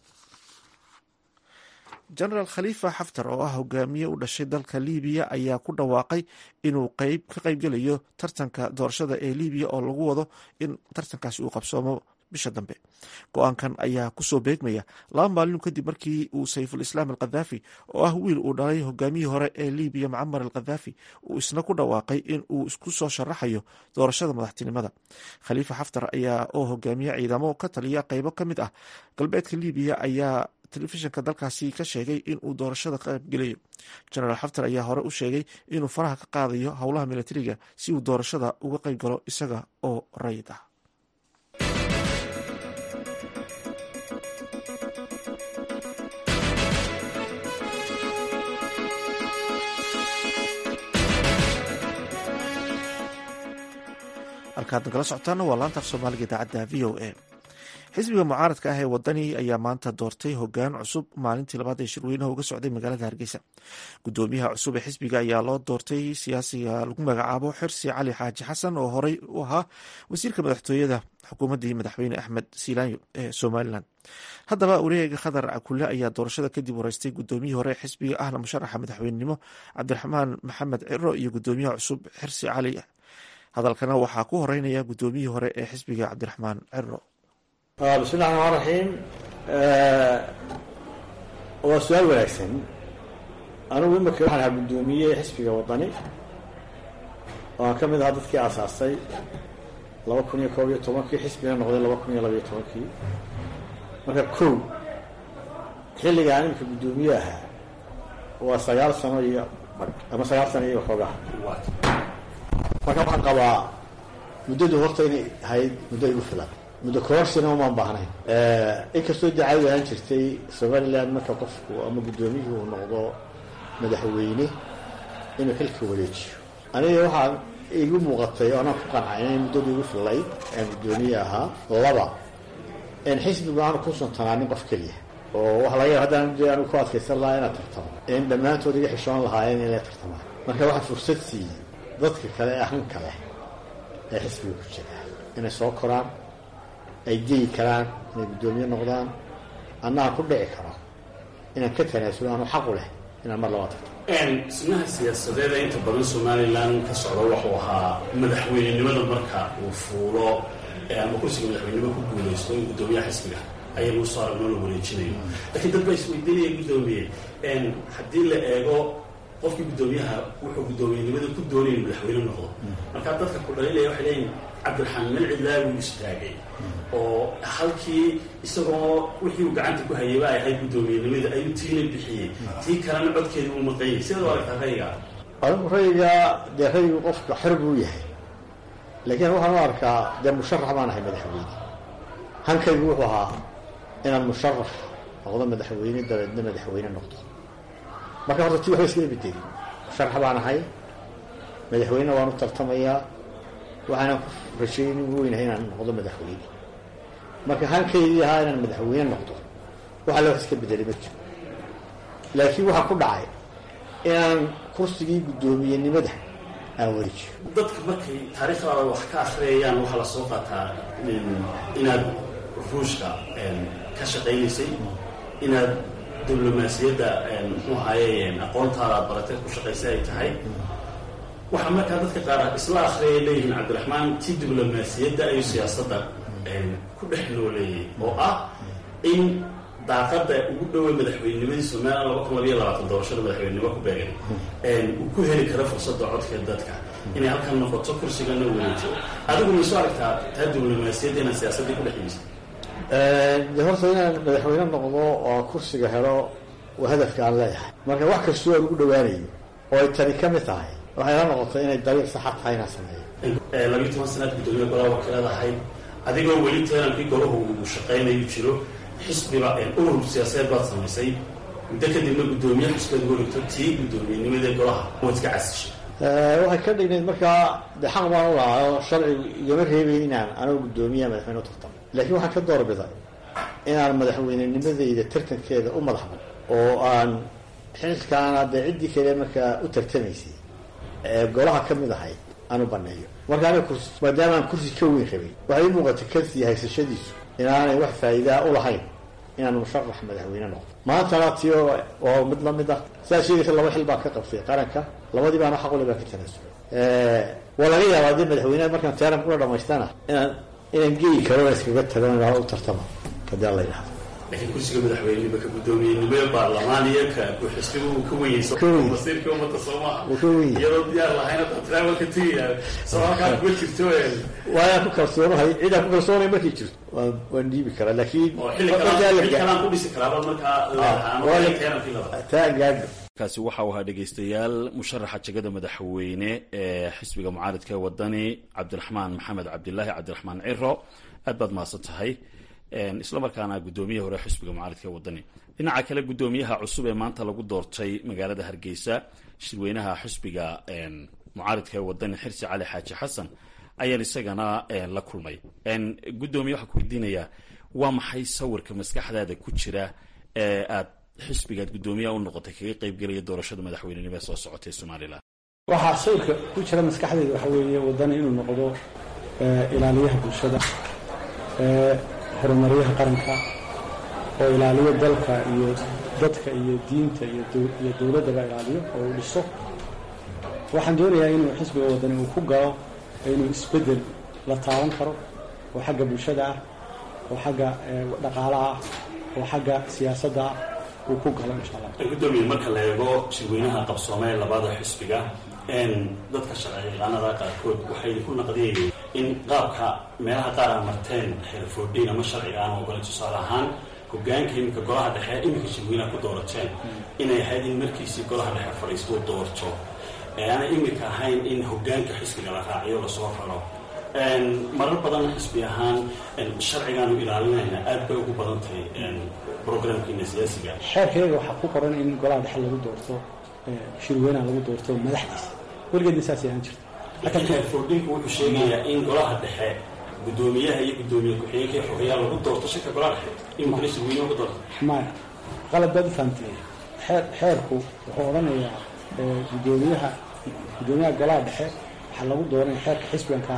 genaraal khalifa xaftar oo ah hogaamiye u dhashay dalka libiya ayaa ku dhawaaqay inuu qeyb ka qaybgelayo tartanka doorashada ee libiya oo lagu wado in tartankaasi uu qabsoomo bisha dambe go-aankan ayaa kusoo beegmaya laba maalin kadib markii uu sayful islaam al khadaafi oo ah wiil uu dhalay hogaamiyii hore ee libiya mucamar al khadaafi uu isna ku dhawaaqay in uu isku soo sharaxayo doorashada madaxtinimada khaliifa xaftar ayaa oo hogaamiye ciidamo ka taliya qeybo ka mid ah galbeedka libiya ayaa telefishinka dalkaasi ka sheegay in uu doorashada ka qaybgelayo genaraal xaftar ayaa hore u sheegay inuu faraha ka qaadayo howlaha militariga si uu doorashada uga qayb galo isaga oo rayid ah halkaad nagala socotaana waa laanta af soomaaliga idaacadda v o a xisbiga mucaaradka ah ee wadani ayaa maanta doortay hogaan cusub maalintii labaad ee shirweynaha uga socday magaalada hargeysa gudoomiyaha cusub ee xisbiga ayaa loo doortay siyaasiga lagu magacaabo xirsi cali xaaji xasan oo horey u ahaa wasiirka madaxtooyada xukuumaddii madaxweyne axmed siilaanyo ee somalilan haddaba wareega khadar cakule ayaa doorashada kadib wareystay gudoomiyihii hore ee xisbiga ahna musharaxa madaxweynenimo cabdiraxmaan maxamed ciro iyo gudoomiyaha cusub xirsi cali hadalkana waxaa ku horeynaya gudoomiyihii hore ee xisbiga cabdiraxmaan ciro bismillahi raxmaan raxiim waa su-aal wanaagsan anigu imika waxaan ahaa guddoomiye xisbiga wadani oo aan ka mid ahaa dadkii aasaasay laba kun iyo koob iyo tobankii xisbiga noqday laba kun iyo labaiyo tobankii marka kow xilligaan imika guddoomiye ahaa waa sagaal sano iyo ama sagaal sano iyo waxoogaha marka waxaan qabaa muddadu horta inay ahayd muddo igu filan muddo koorsina umaan baahnayn inkastoo dacawad ahaan jirtay somaliland marka qofku ama guddoomiyihii uu noqdo madaxweyne inuu xilka wareejiyo aniga waxaa igu muuqatay oo anaan ku qancay inay muddadu igu fillayd aan guddoomiye ahaa laba in xisbigu aanu ku suntanaanin qof keliya oo waxa laga yaba haddaan de anigu ku adkaysan lahaa inaad tartamo in dhammaantood iga xishoon lahaayeen inay tartamaan marka waxaa fursad siiyey dadka kale ee hanka leh ee xisbiga ku jira inay soo koraan ay geyi karaan inay guddoomiye noqdaan annaa ku dhici karo inaan ka tanaasulo aanu xaqu leh inaan mar labaa tarto dhismaha siyaasadeeda inta badan somalilan ka socda wuxuu ahaa madaxweynenimada marka uu fuulo ama kursiga madaxweynenimo ku guulaysto in guddoomiyaha xisbiga ayaa lagu soo aragnoo la wareejinayo laakiin dad baa isweydiinaya guddoomiye haddii la eego qofkii guddoomiyaha wuxuu guddoomiyenimada ku doonaya madaxweyne noqdo markaa dadka ku dhalinaya waxay leeyihin cabdiraxmaan malcidlaa wuu istaagay oo halkii isagoo wixii uu gacanta ku hayay ba ay ahayd guddoomiyenimada ayuu tiina bixiyey tii kalena codkeeda uu maqanyay sidaad u aragtaa rayga adigu rayga dee raygu qofka xor buu yahay laakiin waxaan u arkaa dee musharax baan ahay madaxweyne hankaygu wuxuu ahaa inaan musharax noqdo madaxweyne dabeedna madaxweyne noqdo marka horta ti waxba iskama bedelin musharax baan ahay madaxweynena waan u tartamayaa waxaana ku rasheyn ugu weynahay inaan noqdo madaxweyne marka halkaydii ahaa inaan madaxweyne noqdo waxa loo iska bedelay ma jiro laakiin waxaa ku dhacay inaan kursigii guddoomiyenimada aan wareejiyo dadka markay taariikhdaada wax ka akhriyayaan waxaa la soo qaataa inaad ruushka ka shaqaynaysay inaad diblomaasiyadda muxuu ahaye aqoontaada aad baratay ku shaqaysay ay tahay waxaa markaa dadka qaar isla akhriyay leeyihiin cabdiraxmaan ti diblomaasiyadda ayuu siyaasadda ku dhex nooleeyay oo ah in daaqada ugu dhowey madaxweynenimadii somalilan laba kun labayo labaatan doorashada madaxweynenimo ku beegan uu ku heli karo fursadda codka dadka inay halkan noqoto kursigana wareejo adigu mayso aragtaa taa diblomaasiyadda inaan siyaasaddii ku dhex yimisay de horta inaan madaxweyne noqdo oo kursiga helo waa hadafka aan leeyahay marka wax kastoo aan ugu dhawaanayo oo ay tani ka mid tahay waxay la noqotay inay dariiq saxa tahay inaan sameeyo labiyo toban sanaad guddoomiye golaha wakiilad ahayd adigoo weli teenankii golahu uu shaqaynayu jiro xisbiba urur siyaasadeed baad samaysay muddo kadibna guddoomiye xisbeed wareegto tii guddoomiyenimadae golaha waad iska casishay waxay ka dhignayd markaa de xaq baan u lahaa oo sharcigu igama reebay inaan anoo guddoomiyaha madaxweyne u tartamo laakiin waxaan ka doorbiday inaan madaxweynenimadayda tartankeeda u madaxban oo aan xilkaana dee ciddii kale markaa u tartamaysay ee golaha ka mid ahayd aan u baneeyo marka aniga kursi maadaama aan kursi ka weyn rabay waxay ii muuqatay kansiya haysashadiisu inaanay wax faa'iidaa u lahayn inaan musharax madaxweyne noqdo maantana tio waa mid lamid ah sidaa sheegaysa laba xil baan ka qabtay qaranka labadii baana xaqule baan ka tanaasulay waa laga yaabaa dee madaxweyneha markaan taaram kula dhamaystana inaan inaan geyi karo iskaga tago u tartama hadii alla yidhahdo laakiin kursiga madaxweynenimo ka guddoomiyenimo baarlamaan iyo ka xisbiga uu ka weyeyso masiirkii ummadda soomaha iyadoo diyaar lahayn hadda travelka tegaya soo halkaa kuma jirto waayaan ku kalsoonahay cidaan ku kalsoonay markay jirto waan waan dhiibi karaa laakiin kalaan ku dhisi karaaba markaa taa gaadho kaasi waxa uu ahaa dhegaystayaal musharaxa jegada madaxweyne ee xisbiga mucaaridka ee wadani cabdiraxmaan maxamed cabdilaahi cabdiraxmaan ciro aad baad mahadsan tahay isla markaana guddoomiyaha hore xisbiga mucaaridka ee wadani dhinaca kale guddoomiyaha cusub ee maanta lagu doortay magaalada hargeysa shirweynaha xisbiga mucaaridka ee wadani xirsi cali xaaji xasan ayaan isagana la kulmay guddoomiye waxaa ku weydiinayaa waa maxay sawirka maskaxdaada ku jira ee aad xisbigaad guddoomiyaha u noqotay kaga qeybgelaya doorashada madaxweynenimo ee soo socotay ee somalilan waxaa sawirka ku jira maskaxdayda waxa weeye wadani inuu noqdo ilaaliyaha bulshada horumaryaha qaranka oo ilaaliyo dalka iyo dadka iyo diinta iyo dowladdaba ilaaliyo oo uu dhiso waxaan doonayaa inuu xisbiga wadani uu ku galo inuu isbeddel la taaban karo oo xagga bulshada ah oo xagga dhaqaalaha ah oo xagga siyaasadda ah uu ku galo insha allah guddoomiye marka la eego shirweynaha qabsoomee labada xisbiga dadka sharciyaqaanada qaarkood waxay ku naqdiyayeen in qaabka meelaha qaar a marteen xeerfoodhiin ama sharciga aan ogolay tusaale ahaan hogaanka iminka golaha dhexe iminka shirweynaha ku doorateen inay ahayd in markiisii golaha dhexe fadhiistuu doorto aanay iminka ahayn in hogaanka xisbiga la raaciyo lasoo raro marar badan xisbi ahaan sharcigaanu ilaalinayna aad bay ugu badan tahay programkiina siyaasiga xeerkayga waxaa ku qoran in golaha dhexe lagu doorto shirweynaha lagu doorto madaxdiisa weligeedna saasay ahaan jirta laakiin xeerfoodhinku wuxuu sheegayaa in golaha dhexe guddoomiyaha iyo guddoomiye ku-xigeenka iyo xogayaa lagu doorto shirka golaha dhexe iminkana shirweynaha ku doorto maya qalad baad u fahamtay xeer xeerku wuxuu odhanayaa guddoomiyaha guddoomiyaha golaha dhexe waxaa lagu dooranaya xeerka xisbigan ka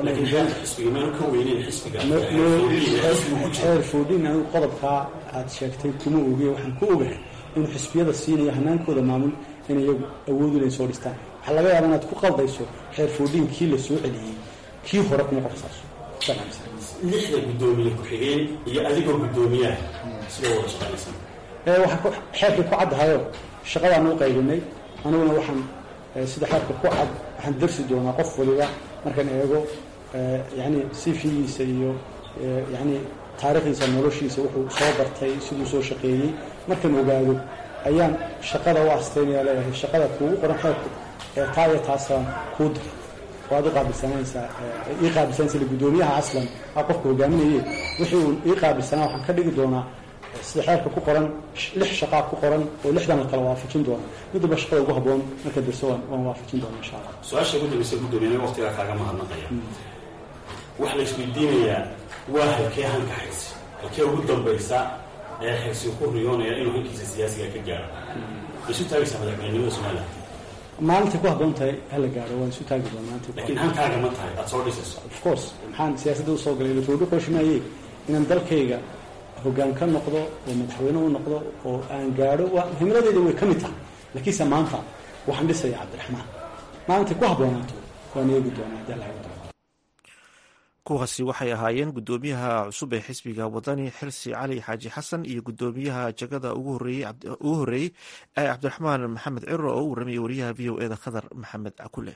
hadlaya foodhin anigu qodobkaa aad sheegtay kuma ogiye waxaan ku ogahay inuu xisbiyada siinayo hanaankooda maamul in iyagu awoodu inay soo dhistaan waxaa laga yaaba inaad ku qaldayso xeer foodhin kii la soo celiyey kii hore kuma qorsaaso lixda guddoomiye ku-xigeen iyo adigoo guddoomiyaha sida wada shaqaynaysan waxaa xeerkii ku caddahayo shaqadaan u qaybinay aniguna waxaan sida xeerka ku cad waxaan darsi doonaa qof waliba markaan eego yani sifigiisa iyo yani taarikhdiisa noloshiisa wuxuu soo bartay siduu soo shaqeeyey markaan ogaado ayaan shaqada u astaynaya leeyahay shaqada kuugu qoran xeerku ee taa iyo taasaan kuu dir waad u qaabilsananaysaa ii qaabilsanaysa guddoomiyaha aslan a qofka hogaaminaye wixii uu ii qaabilsanaa waxaan ka dhigi doonaa sida xeerka ku qoran lix shaqaa ku qoran oo lixdan la kala waafajin doona midaba shaqada ugu haboon marka dirso waan waafajin doona insha allah su-aasha ugu dambaysa guddoomiye waqtigaa kaaga mahadnaqaya waxaa la isweydiinayaa waa halkee hanka xirsi halkee ugu dambaysa ee xirsi ku riyoonaya inuu hankiisa siyaasiga ka gaaro isu taagaysaa madaxweynenimada somaliland maalinta ku habboon tahay hala gaaro waan isu taagi doonaa maanta laakiin hankaaga ma tahay aad soo dhisayso of course maxaan siyaasadda usoo galay electoral qorshimaayey inaan dalkayga hoggaan ka noqdo oo madaxweyne u noqdo oo aan gaadho waa muhiimadayda way ka mid tahay laakiinse maanta waxaan dhisaya cabdiraxmaan maalintay ku habboonaato waan eegi doonaa haddii alla doono kuwaasi waxay ahaayeen guddoomiyaha cusub ee xisbiga wadani xirsi cali xaaji xasan iyo guddoomiyaha jagada ugu horeeyey ee cabdiraxmaan maxamed ciro oo u warramayay wariyaha v o eda khadar maxamed cakule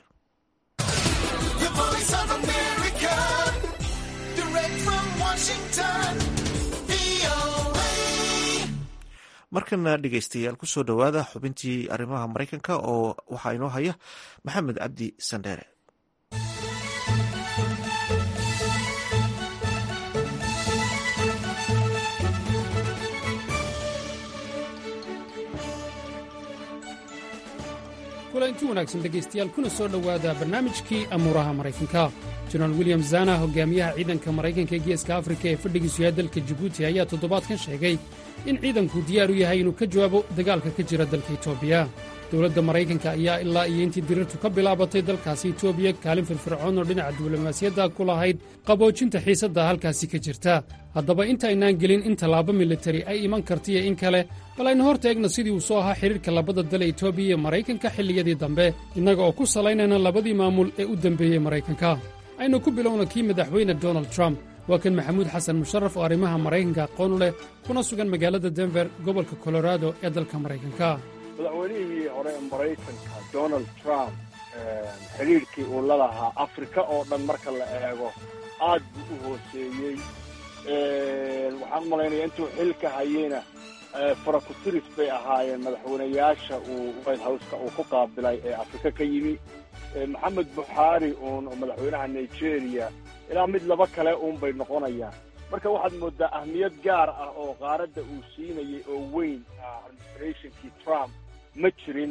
markana dhegeystayaal kusoo dhowaada xubintii arrimaha maraykanka oo waxaa inoo haya maxamed cabdi sandheere kulanti wanaagsan dhegaystayaal kuna soo dhowaada barnaamijkii amuuraha maraykanka jenaraal william zana hogaamiyaha ciidanka maraykanka ee geeska afrika ee fadhigiisu yahay dalka jibuuti ayaa toddobaadkan sheegay in ciidanku diyaar u yahay inuu ka jawaabo dagaalka ka jira dalka etoobiya dowladda maraykanka ayaa ilaa iyo intii dirirtu ka bilaabatay dalkaasi etoobiya kaalin firfircoon oo dhinaca diblomaasiyadda ku lahayd qaboojinta xiisadda halkaasi ka jirta haddaba intaynaan gelin in tallaabo militari ay iman kartiyo in kale bal aynu hor taegno sidii uu soo ahaa xidhiirka labada dal ee etoobiya iyo maraykanka xilliyadii dambe innaga oo ku salaynayna labadii maamul ee u dembeeyey maraykanka aynu ku bilowna kii madaxweyne donald trump waa kan maxamuud xasan musharaf oo arrimaha maraykanka aqoon u leh kuna sugan magaalada denver gobolka colorado ee dalka maraykanka madaxweynihii hore ee maraykanka donald trump xidhiirkii uu la lahaa afrika oo dhan marka la eego aad buu u hooseeyey waxaan u malaynaya intuu xilka hayeyna farakusiris bay ahaayeen madaxweynayaasha uu white houseka uu ku qaabilay ee afrika ka yimi maxamed buxaari uun oo madaxweynaha nigeria ilaa mid laba kale uun bay noqonayaan marka waxaad moodaa ahmiyad gaar ah oo qaaradda uu siinayay oo weyn administrationkii trump ma jirin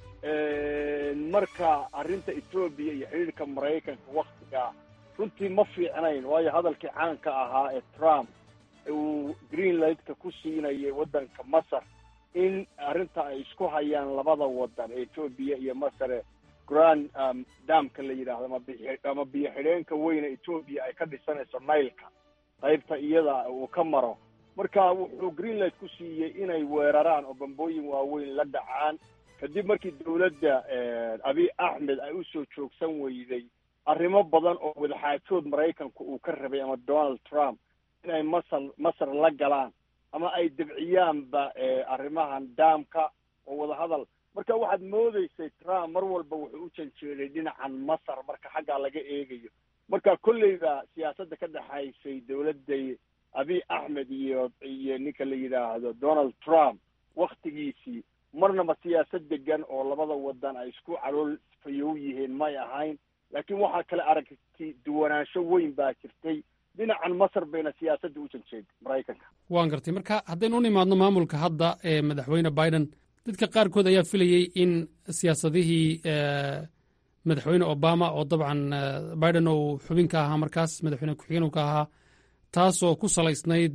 marka arrinta etoobiya iyo xidhiirka maraykanka waktigaa runtii ma fiicnayn waayo hadalkii caanka ahaa ee trump uu greenlandka ku siinayay waddanka masar in arrinta ay isku hayaan labada waddan ee etoobiya iyo masare grand damka la yidhaahdo ama bi ama biyo xidheenka weyne etoobiya ay ka dhisanayso nailka qaybta iyada uu ka maro marka wuxuu greenland ku siiyey inay weeraraan oo bambooyin waaweyn la dhacaan kadib markii dowladda abiy axmed ay u soo joogsan weyday arrimo badan oo wadaxaajood maraykanku uu ka rabay ama donald trump inay masar masar la galaan ama ay debciyaanba arrimahan daamka oo wadahadal marka waxaad moodaysay trump mar walba wuxuu u janjeeday dhinacan masar marka xaggaa laga eegayo marka kolleyba siyaasadda ka dhexaysay dowladday abiy axmed iyo iyo ninka la yidhaahdo donald trump waktigiisii marnaba siyaasad degan oo labada wadan ay isku calool fayow yihiin may ahayn laakiin waxaa kale aragti duwanaansho weyn baa jirtay dhinacan masar bayna siyaasadda u janjeeday maraykanka waan gartay marka haddaynu u nimaadno maamulka hadda ee madaxweyne biden dadka qaarkood ayaa filayey in siyaasadihii madaxweyne obama oo dabcan biden uu xubin ka ahaa markaas madaxweyne ku-xigeen uu ka ahaa taasoo ku salaysnayd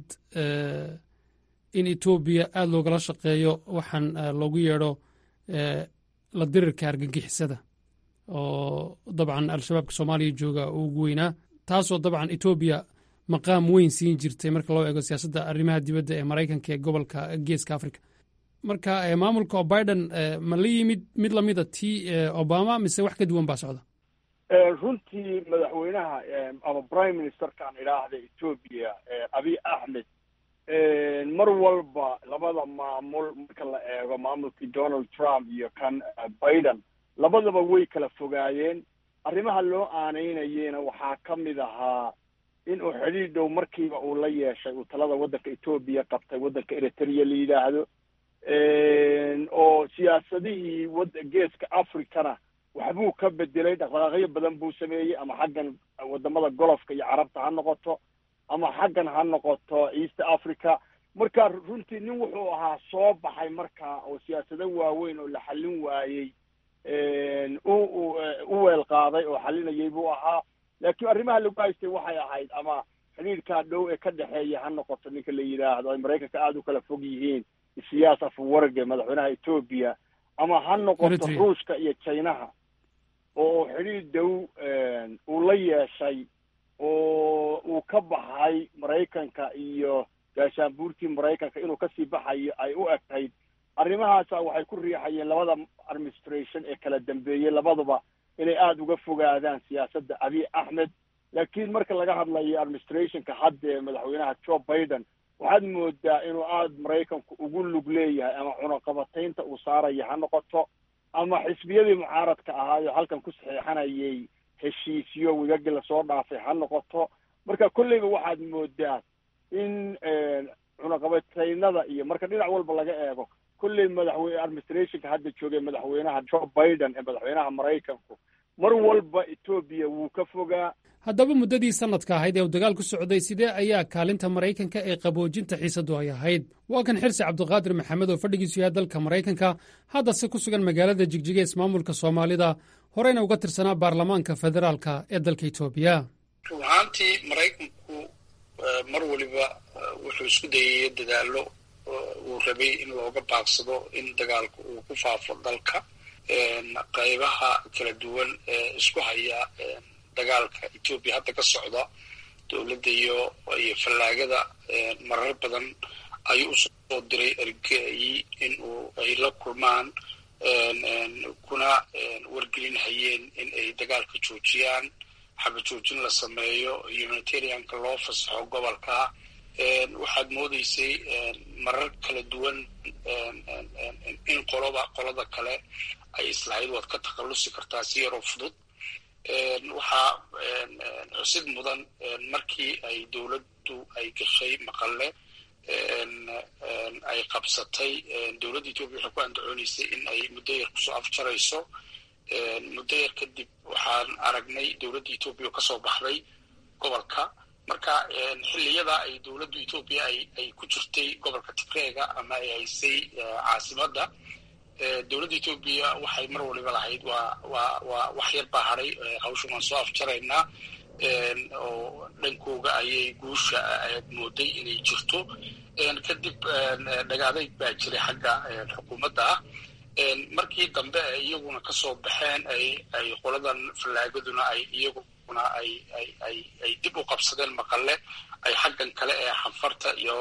in etoobiya aada loogala shaqeeyo waxaan loogu yeedho la dirirka argagixisada oo dabcan al-shabaabka soomaaliya jooga uu ugu weynaa taasoo dabcan etoobiya maqaam weyn siin jirtay marka loo eego siyaasadda arrimaha dibadda ee maraykanka ee gobolka geeska africa marka maamulka biden ma la yimid mid lamida tii obama mise wax ka duwan baa socda runtii madaxweynaha ama prime ministerkaan idhaahda etoobiya abiy axmed mar walba labada maamul marka la eego maamulkii donald trump iyo kan biden labadaba way kala fogaayeen arrimaha loo aanaynayena waxaa ka mid ahaa in uu xidhiir dhow markiiba uu la yeeshay uu talada waddanka etoobiya qabtay waddanka eritrea la yidhaahdo oo siyaasadihii wad geeska africana waxbuu ka bedelay dhaqdhaqaaqyo badan buu sameeyey ama xaggan wadamada golofka iyo carabta ha noqoto ama xaggan ha noqoto east africa marka runtii nin wuxuu ahaa soo baxay marka oo siyaasado waaweyn oo la xallin waayey u u weel qaaday oo xalinayay buu ahaa laakiin arrimaha lagu haystay waxay ahayd ama xidhiirkaa dhow ee ka dhexeeya ha noqoto ninka la yidhaahdo ay maraykanka aada u kala fog yihiin isiyaas afuwarge madaxweynaha etoobiya ama ha noqoto ruushka iyo chinaha oo xidhiir dhow uu la yeeshay oo uu ka baxay maraykanka iyo gaashaanbuurtii maraykanka inuu kasii baxayo ay u egtayd arrimahaasa waxay ku riixayeen labada administration ee kala dambeeyey labaduba inay aada uga fogaadaan siyaasadda abiy axmed laakiin marka laga hadlayo administrationka hadda ee madaxweynaha joe biden waxaad moodaa inuu aada maraykanku ugu lug leeyahay ama cunaqabataynta uu saaraya ha noqoto ama xisbiyadii mucaaradka ahaayo halkan ku saxeexanayay heshiisyo wigagi lasoo dhaafay ha noqoto marka kolleyba waxaad moodaa in cunaqabataynada iyo marka dhinac walba laga eego kolley madaxweyne administrationka hadda joogay madaxweynaha joe biden ee madaxweynaha maraykanku mar walba etoobiya wuu ka fogaa haddaba muddadii sanadka ahayd ee uu dagaal ku socday sidee ayaa kaalinta maraykanka ee qaboojinta xiisadu ay ahayd waa kan xirsi cabdiqaadir maxamed oo fadhigiisu yahay dalka maraykanka haddase ku sugan magaalada jigjiga ismaamulka soomaalida horeyna uga tirsanaa baarlamaanka federaalka ee dalka etoobiya run ahaantii maraykanku mar waliba wuxuu isku dayay dadaalo uu rabay in looga baaqsado in dagaalku uu ku faafo dalka qaybaha kala duwan ee isku haya dagaalka etoobiya hadda ka socda dowladda iyo iyo fallaagada marar badan ayuu usoo diray ergeyi in uu ay la kulmaan kuna wargelinhayeen in ay dagaalka joojiyaan xaba joojin la sameeyo humanitarianka loo fasaxo gobolka waxaad moodeysay marar kala duwan in qoloba qolada kale ay islahayd waad ka takhallusi kartaa si yaroo fudud waxaa xusid mudan markii ay dowladdu ay gashay maqalle ay qabsatay dowladda etoobiya waxay ku andacooneysay in ay muddo yar kusoo afjarayso muddo yar kadib waxaan aragnay dowladda etoobiya oo kasoo baxday gobolka marka xilliyada ay dowladda etoobiya ay ay ku jirtay gobolka tigreega ama ay haysay caasimadda dowladda etoobiya waxay mar waliba lahayd waa waa waa wax yar baa hadhay hawshan waan soo afjaraynaa oo dhankooga ayay guusha mooday inay jirto kadib dhagaadayg baa jiray xagga xukuumadda ah markii dambe ay iyaguna kasoo baxeen ay ay qoladan fallaagaduna ay iyaguna ay ay ay ay dib u qabsadeen maqalle ay xaggan kale ee xanfarta iyo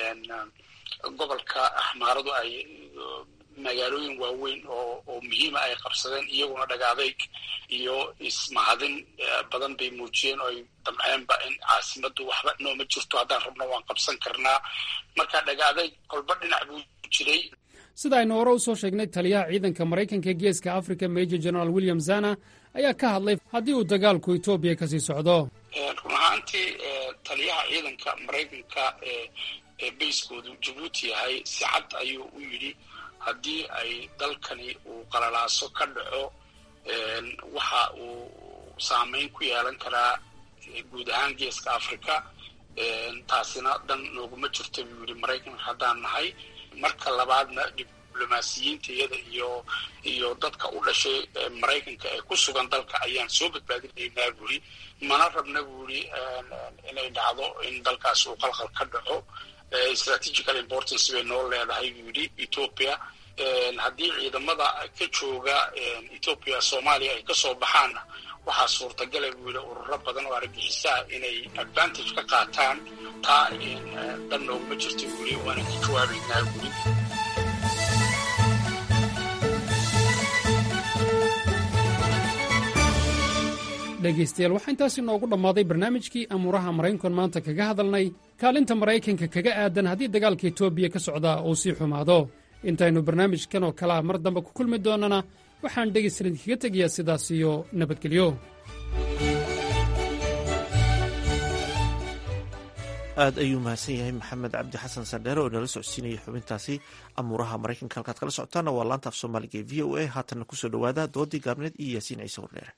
gobolka axmaaradu ay magaalooyin waaweyn oo oo muhiima ay qabsadeen iyaguna dhagaadayg iyo ismahadin badan bay muujiyeen oo ay damceenba in caasimaddu waxba nooma jirto haddaan rabno waan qabsan karnaa marka dhagaadayg kolba dhinac buu jiray sida aynu hore u soo sheegnay taliyaha ciidanka maraykanka ee geeska africa major general william zana ayaa ka hadlay haddii uu dagaalku etoobiya kasii socdo run ahaantii taliyaha ciidanka maraykanka ee ee bayskoodu jabuuti yahay si cad ayuu u yidhi haddii ay dalkani uu qalalaaso ka dhaco waxa uu saameyn ku yeelan karaa guud ahaan geeska africa taasina dan nooguma jirto buu yidhi maraykanka haddaan nahay marka labaadna diblomaasiyiinta iyada iyo iyo dadka u dhashay maraykanka ee ku sugan dalka ayaan soo badbaadinaynaa buuri mana rabna buuri inay dhacdo in dalkaas uu qalqal ka dhaco strategical importance bay noo leedahay buu yidhi ethoopia haddii ciidamada ka jooga ethoopia soomaaliya ay kasoo baxaanna waxaa suurtagala buu yidhi ururo badan oo argagixisaha inay advantage ka qaataan taa dhan nooguma jirta buu yidhi waana ka jawaabaynaa buuri dhegaystayaal waxaa intaasi noogu dhammaaday barnaamijkii amuuraha maraykankan maanta kaga hadalnay kaalinta maraykanka kaga aadan haddii dagaalka etoobiya ka socdaa uu sii xumaado intaynu barnaamijkan oo kalea mar dambe ku kulmi doonnana waxaan dhegaystalan kaga tegayaa sidaas iyo nabadgelyo aad ayuu mahadsan yahay maxamed cabdi xasan sandheere oo inala socodsiinayay xubintaasi amuuraha maraykanka halkaad kala socotaana waa laanta af soomaaliga ee v o a haatanna kusoo dhowaada doodii gaabneed iyo yaasiin ciise wardheere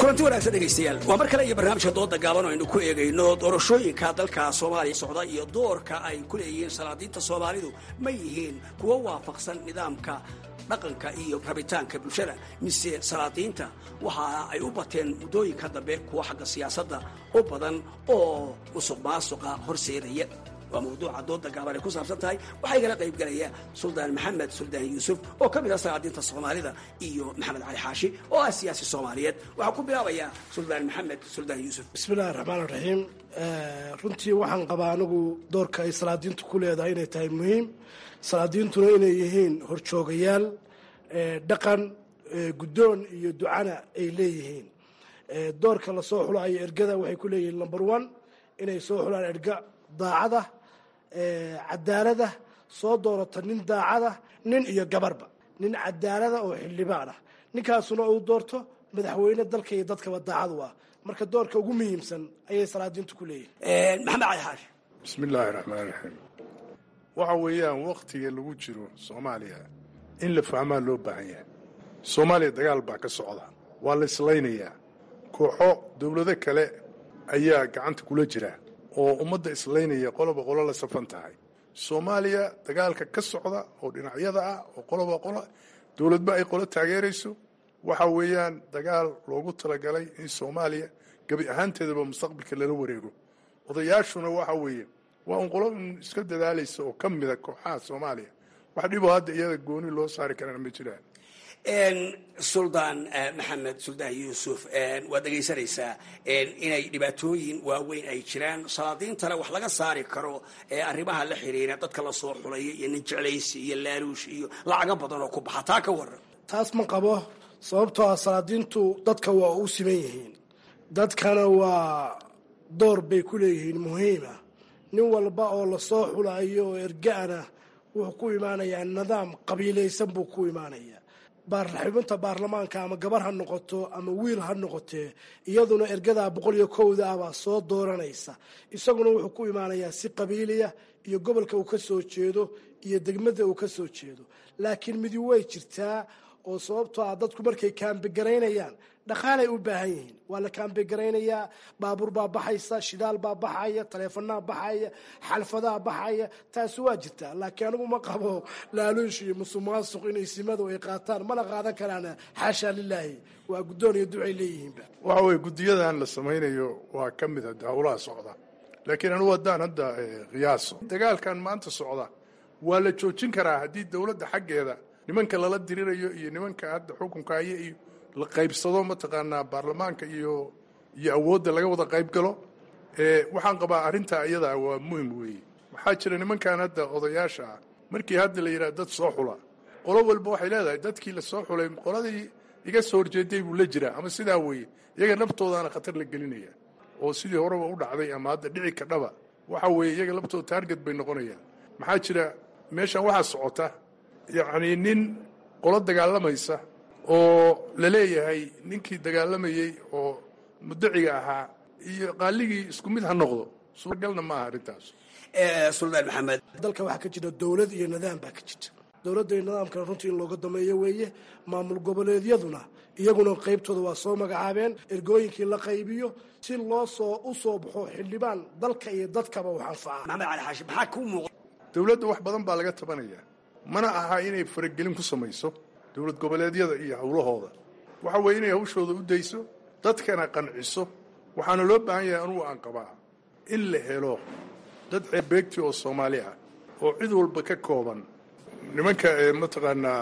kulanti wanaagsan dhegaystayaal waa mar kale iyo barnaamijka dooda gaaban oo aynu ku eegayno doorashooyinka dalka soomaaliya socda iyo doorka ay ku leeyihiin salaadiinta soomaalidu ma yihiin kuwo waafaqsan nidaamka dhaqanka iyo rabitaanka bulshada mise salaadiinta waxa ay u bateen muddooyinka dambe kuwa xagga siyaasadda u badan oo musuq maasuqa horseedaya waa mawduuca dooda gaaban ay ku saabsan tahay waxaa igala qaybgalaya suldaan maxamed suldaan yuusuf oo ka mid ah salaadiinta soomaalida iyo maxamed cali xaashi oo ah siyaasi soomaaliyeed waxaa ku bilaabayaa suldaan maxamed suldaan yuusuf bismillahi raxmaan raxiim runtii waxaan qabaa anigu doorka ay salaadiintu ku leedahay inay tahay muhiim salaadiintuna inay yihiin horjoogayaal dhaqan guddoon iyo ducana ay leeyihiin doorka lasoo xulayo ergada waxay ku leeyihiin number one inay soo xulaan erga daacada cadaalada soo doorata nin daacada nin iyo gabarba nin cadaalada oo xildhibaan ah ninkaasuna uu doorto madaxweyne dalka iyo dadkaba daacadu ah marka doorka ugu muhiimsan ayay salaadiintu ku leeyihin maxamed cali xaashi bismi illaahi raxmaan raxiim waxa weeyaan wakhtiga lagu jiro soomaaliya in la fahmaa loo baahan yahay soomaaliya dagaal baa ka socda waa la islaynayaa kooxo dowlado kale ayaa gacanta kula jira oo ummadda islaynaya qoloba qolo la safan tahay soomaaliya dagaalka ka socda oo dhinacyada ah oo qoloba qolo dowladba ay qolo taageerayso waxa weeyaan dagaal loogu talagalay in soomaaliya gebi ahaanteedaba mustaqbalka lala wareego odayaashuna waxa weeye waa un qolo un iska dadaalaysa oo ka mida kooxaha soomaaliya wax dhiboo hadda iyada gooni loo saari karana ma jiraan suldaan maxamed suldaan yuusuf waad dhegaysanaysaa inay dhibaatooyin waaweyn ay jiraan salaadiintana wax laga saari karo arrimaha la xiriira dadka lasoo xulaya iyo nin jeclaysi iyo laaluush iyo lacago badan oo ku baxa taa ka waran taas ma qabo sababtoo ah salaadiintu dadka waa u siman yihiin dadkana waa door bay ku leeyihiin muhiima nin walba oo lasoo xulayo oo erga-ana wuxuu ku imaanayaa nidaam qabiilaysan buu ku imaanayaa xubinta baarlamaanka ama gabar ha noqoto ama wiil ha noqotee iyaduna ergadaa boqol iyo kowda ah baa soo dooranaysa isaguna wuxuu ku imaanayaa si qabiiliya iyo gobolka uu ka soo jeedo iyo degmada uu ka soo jeedo laakiin midi way jirtaa oo sababtoo ah dadku markay kaambigaraynayaan dhaqaalay u baahan yihiin waa la kaambigaraynaya baabuur baa baxaysa shidaal baa baxaya taleefanaa baxaya xalfadaa baxaya taasi waa jirtaa laakiin anigu ma qabo laaluush iyo musuqmaasuq inay simadu ay qaataan mana qaadan karaan xaashaa lilaahi waa guddoon iyo ducay leeyihiinba waxa weye guddiyadan la samaynayo waa ka mid a howlaha socda laakiin anugu haddaan hadda qiyaaso dagaalkan maanta socda waa la joojin karaa haddii dowladda xaggeeda nimanka lala dirirayo iyo nimanka hadda xukunka haya iyo la qaybsado mataqaanaa baarlamaanka iyo iyo awoodda laga wada qayb galo waxaan qabaa arrintaa iyadaa waa muhim weeye waxaa jira nimankan hadda odayaasha ah markii hadda la yidhaha dad soo xula qolo walba waxay leedahay dadkii la soo xulay qoladii iga soo horjeeday buu la jiraa ama sidaa weeye iyaga naftoodaana khatar la gelinaya oo sidii horeba u dhacday ama hadda dhici kadhaba waxa weeye iyaga laftooda taarget bay noqonayaan maxaa jira meeshan waxaa socota yacnii nin qolo dagaalamaysa oo la leeyahay ninkii dagaalamayey oo mudaciga ahaa iyo qaaligii isku mid ha noqdo suuragalna ma aha arrintaas suldaan maxamed dalka waxaa ka jira dowlad iyo nidaam baa ka jirta dowladda iyo nidaamkana runtii in looga dameeyo weeye maamul goboleedyaduna iyaguna qaybtooda waa soo magacaabeen ergooyinkii la qaybiyo si loo soo u soo baxo xildhibaan dalka iyo dadkaba wax anfaca maxamed cali xaashi maxaa kuu muuqa dowladda wax badan baa laga tabanayaa mana aha inay faragelin ku samayso dowlad goboleedyada iyo howlahooda waxa weeye inay hawshooda u dayso dadkana qanciso waxaana loo baahan yahay anugu aan qabaa in la helo dad ceebeegti oo soomaali ah oo cid walba ka kooban nimanka mataqaanaa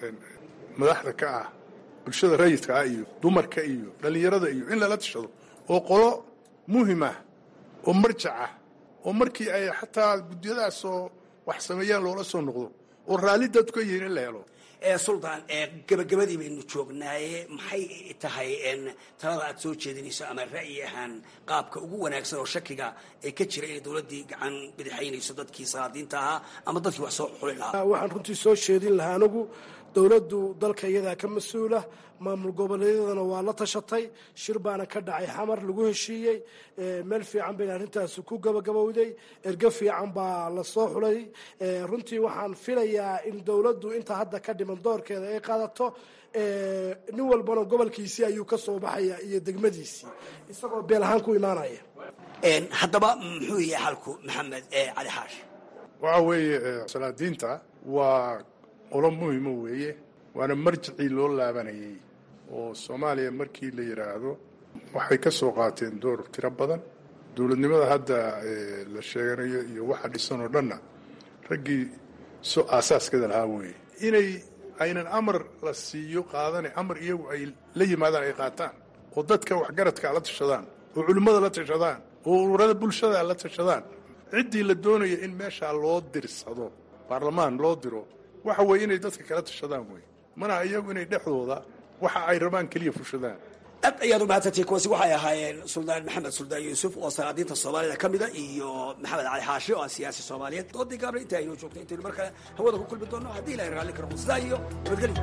madaxda ka ah bulshada rayidka ah iyo dumarka iyo dhallinyarada iyo in lala tashado oo qolo muhim ah oo marjac ah oo markii ay xataa guddiyadaasoo wax sameeyaan loola soo noqdo oo raalli dadku ka yihiin in la helo suldaan gabagabadii baynu joognaaye maxay tahay talada aad soo jeedinayso ama ra'yi ahaan qaabka ugu wanaagsan oo shakiga ee ka jira inay dowladdii gacan bidixaynayso dadkii salaadiinta ahaa ama dadkii wax soo xuli lahaa waxaan runtii soo jeedin lahaa anigu dowladdu dalka iyadaa ka mas-uula maamul goboleedyadana waa la tashatay shir baana ka dhacay xamar lagu heshiiyey meel fiican bayna arrintaasi ku gabagabowday ergo fiican baa la soo xulay runtii waxaan filayaa in dowladdu inta hadda ka dhiman doorkeeda ay qaadato nin walbana gobolkiisii ayuu ka soo baxaya iyo degmadiisii isagoo beel ahaan ku imaanaya haddaba muxuu yahay xalku maxamed cali xaash waxa weeye salaadiinta waa qolo muhimo weeye waana marjicii loo laabanayay oo soomaaliya markii la yidhaahdo waxay ka soo qaateen door tiro badan dowladnimada hadda la sheeganayo iyo waxa dhisan oo dhanna raggii so aasaaskeeda lahaa weeye inay aynan amar la siiyo qaadane amar iyagu ay la yimaadaan ay qaataan oo dadka waxgaradka la tashadaan oo culimmada la tashadaan oo ururada bulshada la tashadaan ciddii la doonaya in meeshaa loo dirsado baarlamaan loo diro waxa weeye inay dadka kala tashadaan wey mana iyagu inay dhexdooda waxa ay rabaan keliya fushadaan aad ayaad u mahadsantihi kuwaasi waxay ahaayeen suldaan maxamed suldaan yuusuf oo salaadiinta soomaalida ka mida iyo maxamed cali xaashi oo ah siyaasi soomaaliyeed doodii gaabna inta aynoo joogtay intaynu mar kale hawada ku kulmi doonno haddii ilahay raalli karo sidaa iyo nabadgelyo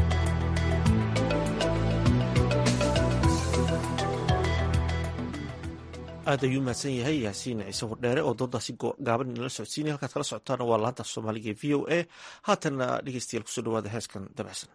aad ayuu mahadsan yahay yaasiin ciise wardheere oo doodaasi gaaban inala socodsiinaya halkaad kala socotaana waa laanta soomaaliga ee v o a haatanna dhegeystayaal kusoo dhawaada heeskan dabacsan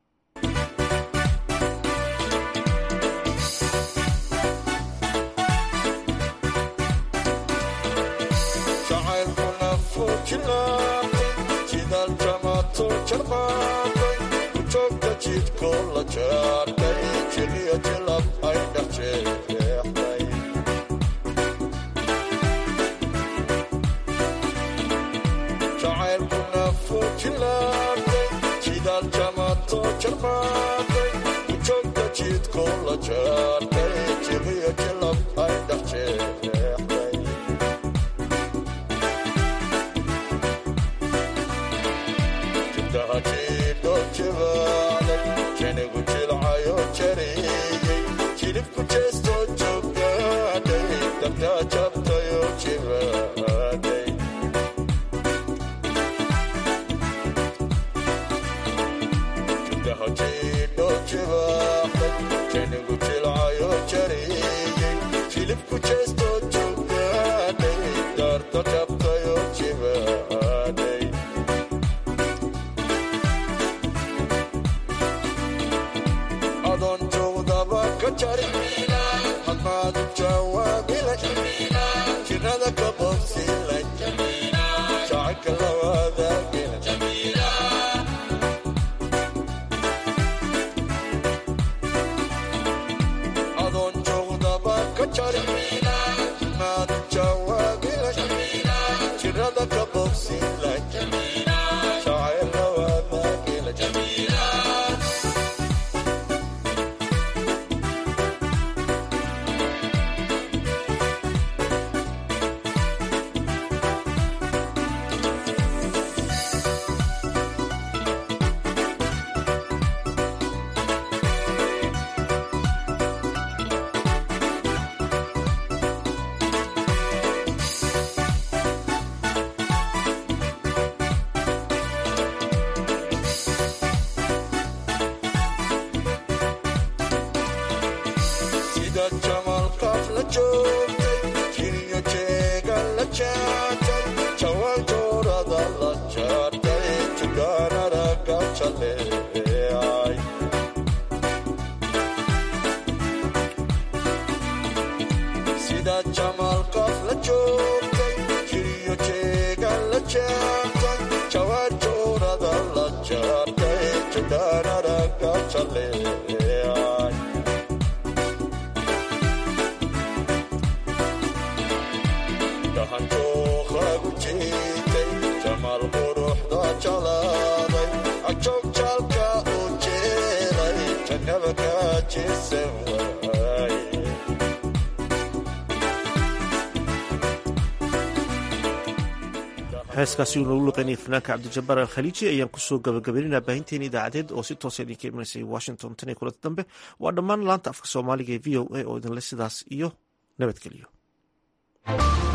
heeskaasi uu noogu luqeynaya fanaanka cabdijabaar alkhaliiji ayaan kusoo gabagabaynayna baahinteena idaacadeed oo si toosa idinka imanaysay washington tan iyo kulanta dambe waa dhammaan laanta afka soomaaliga ee v o a oo idinle sidaas iyo nabadgelyo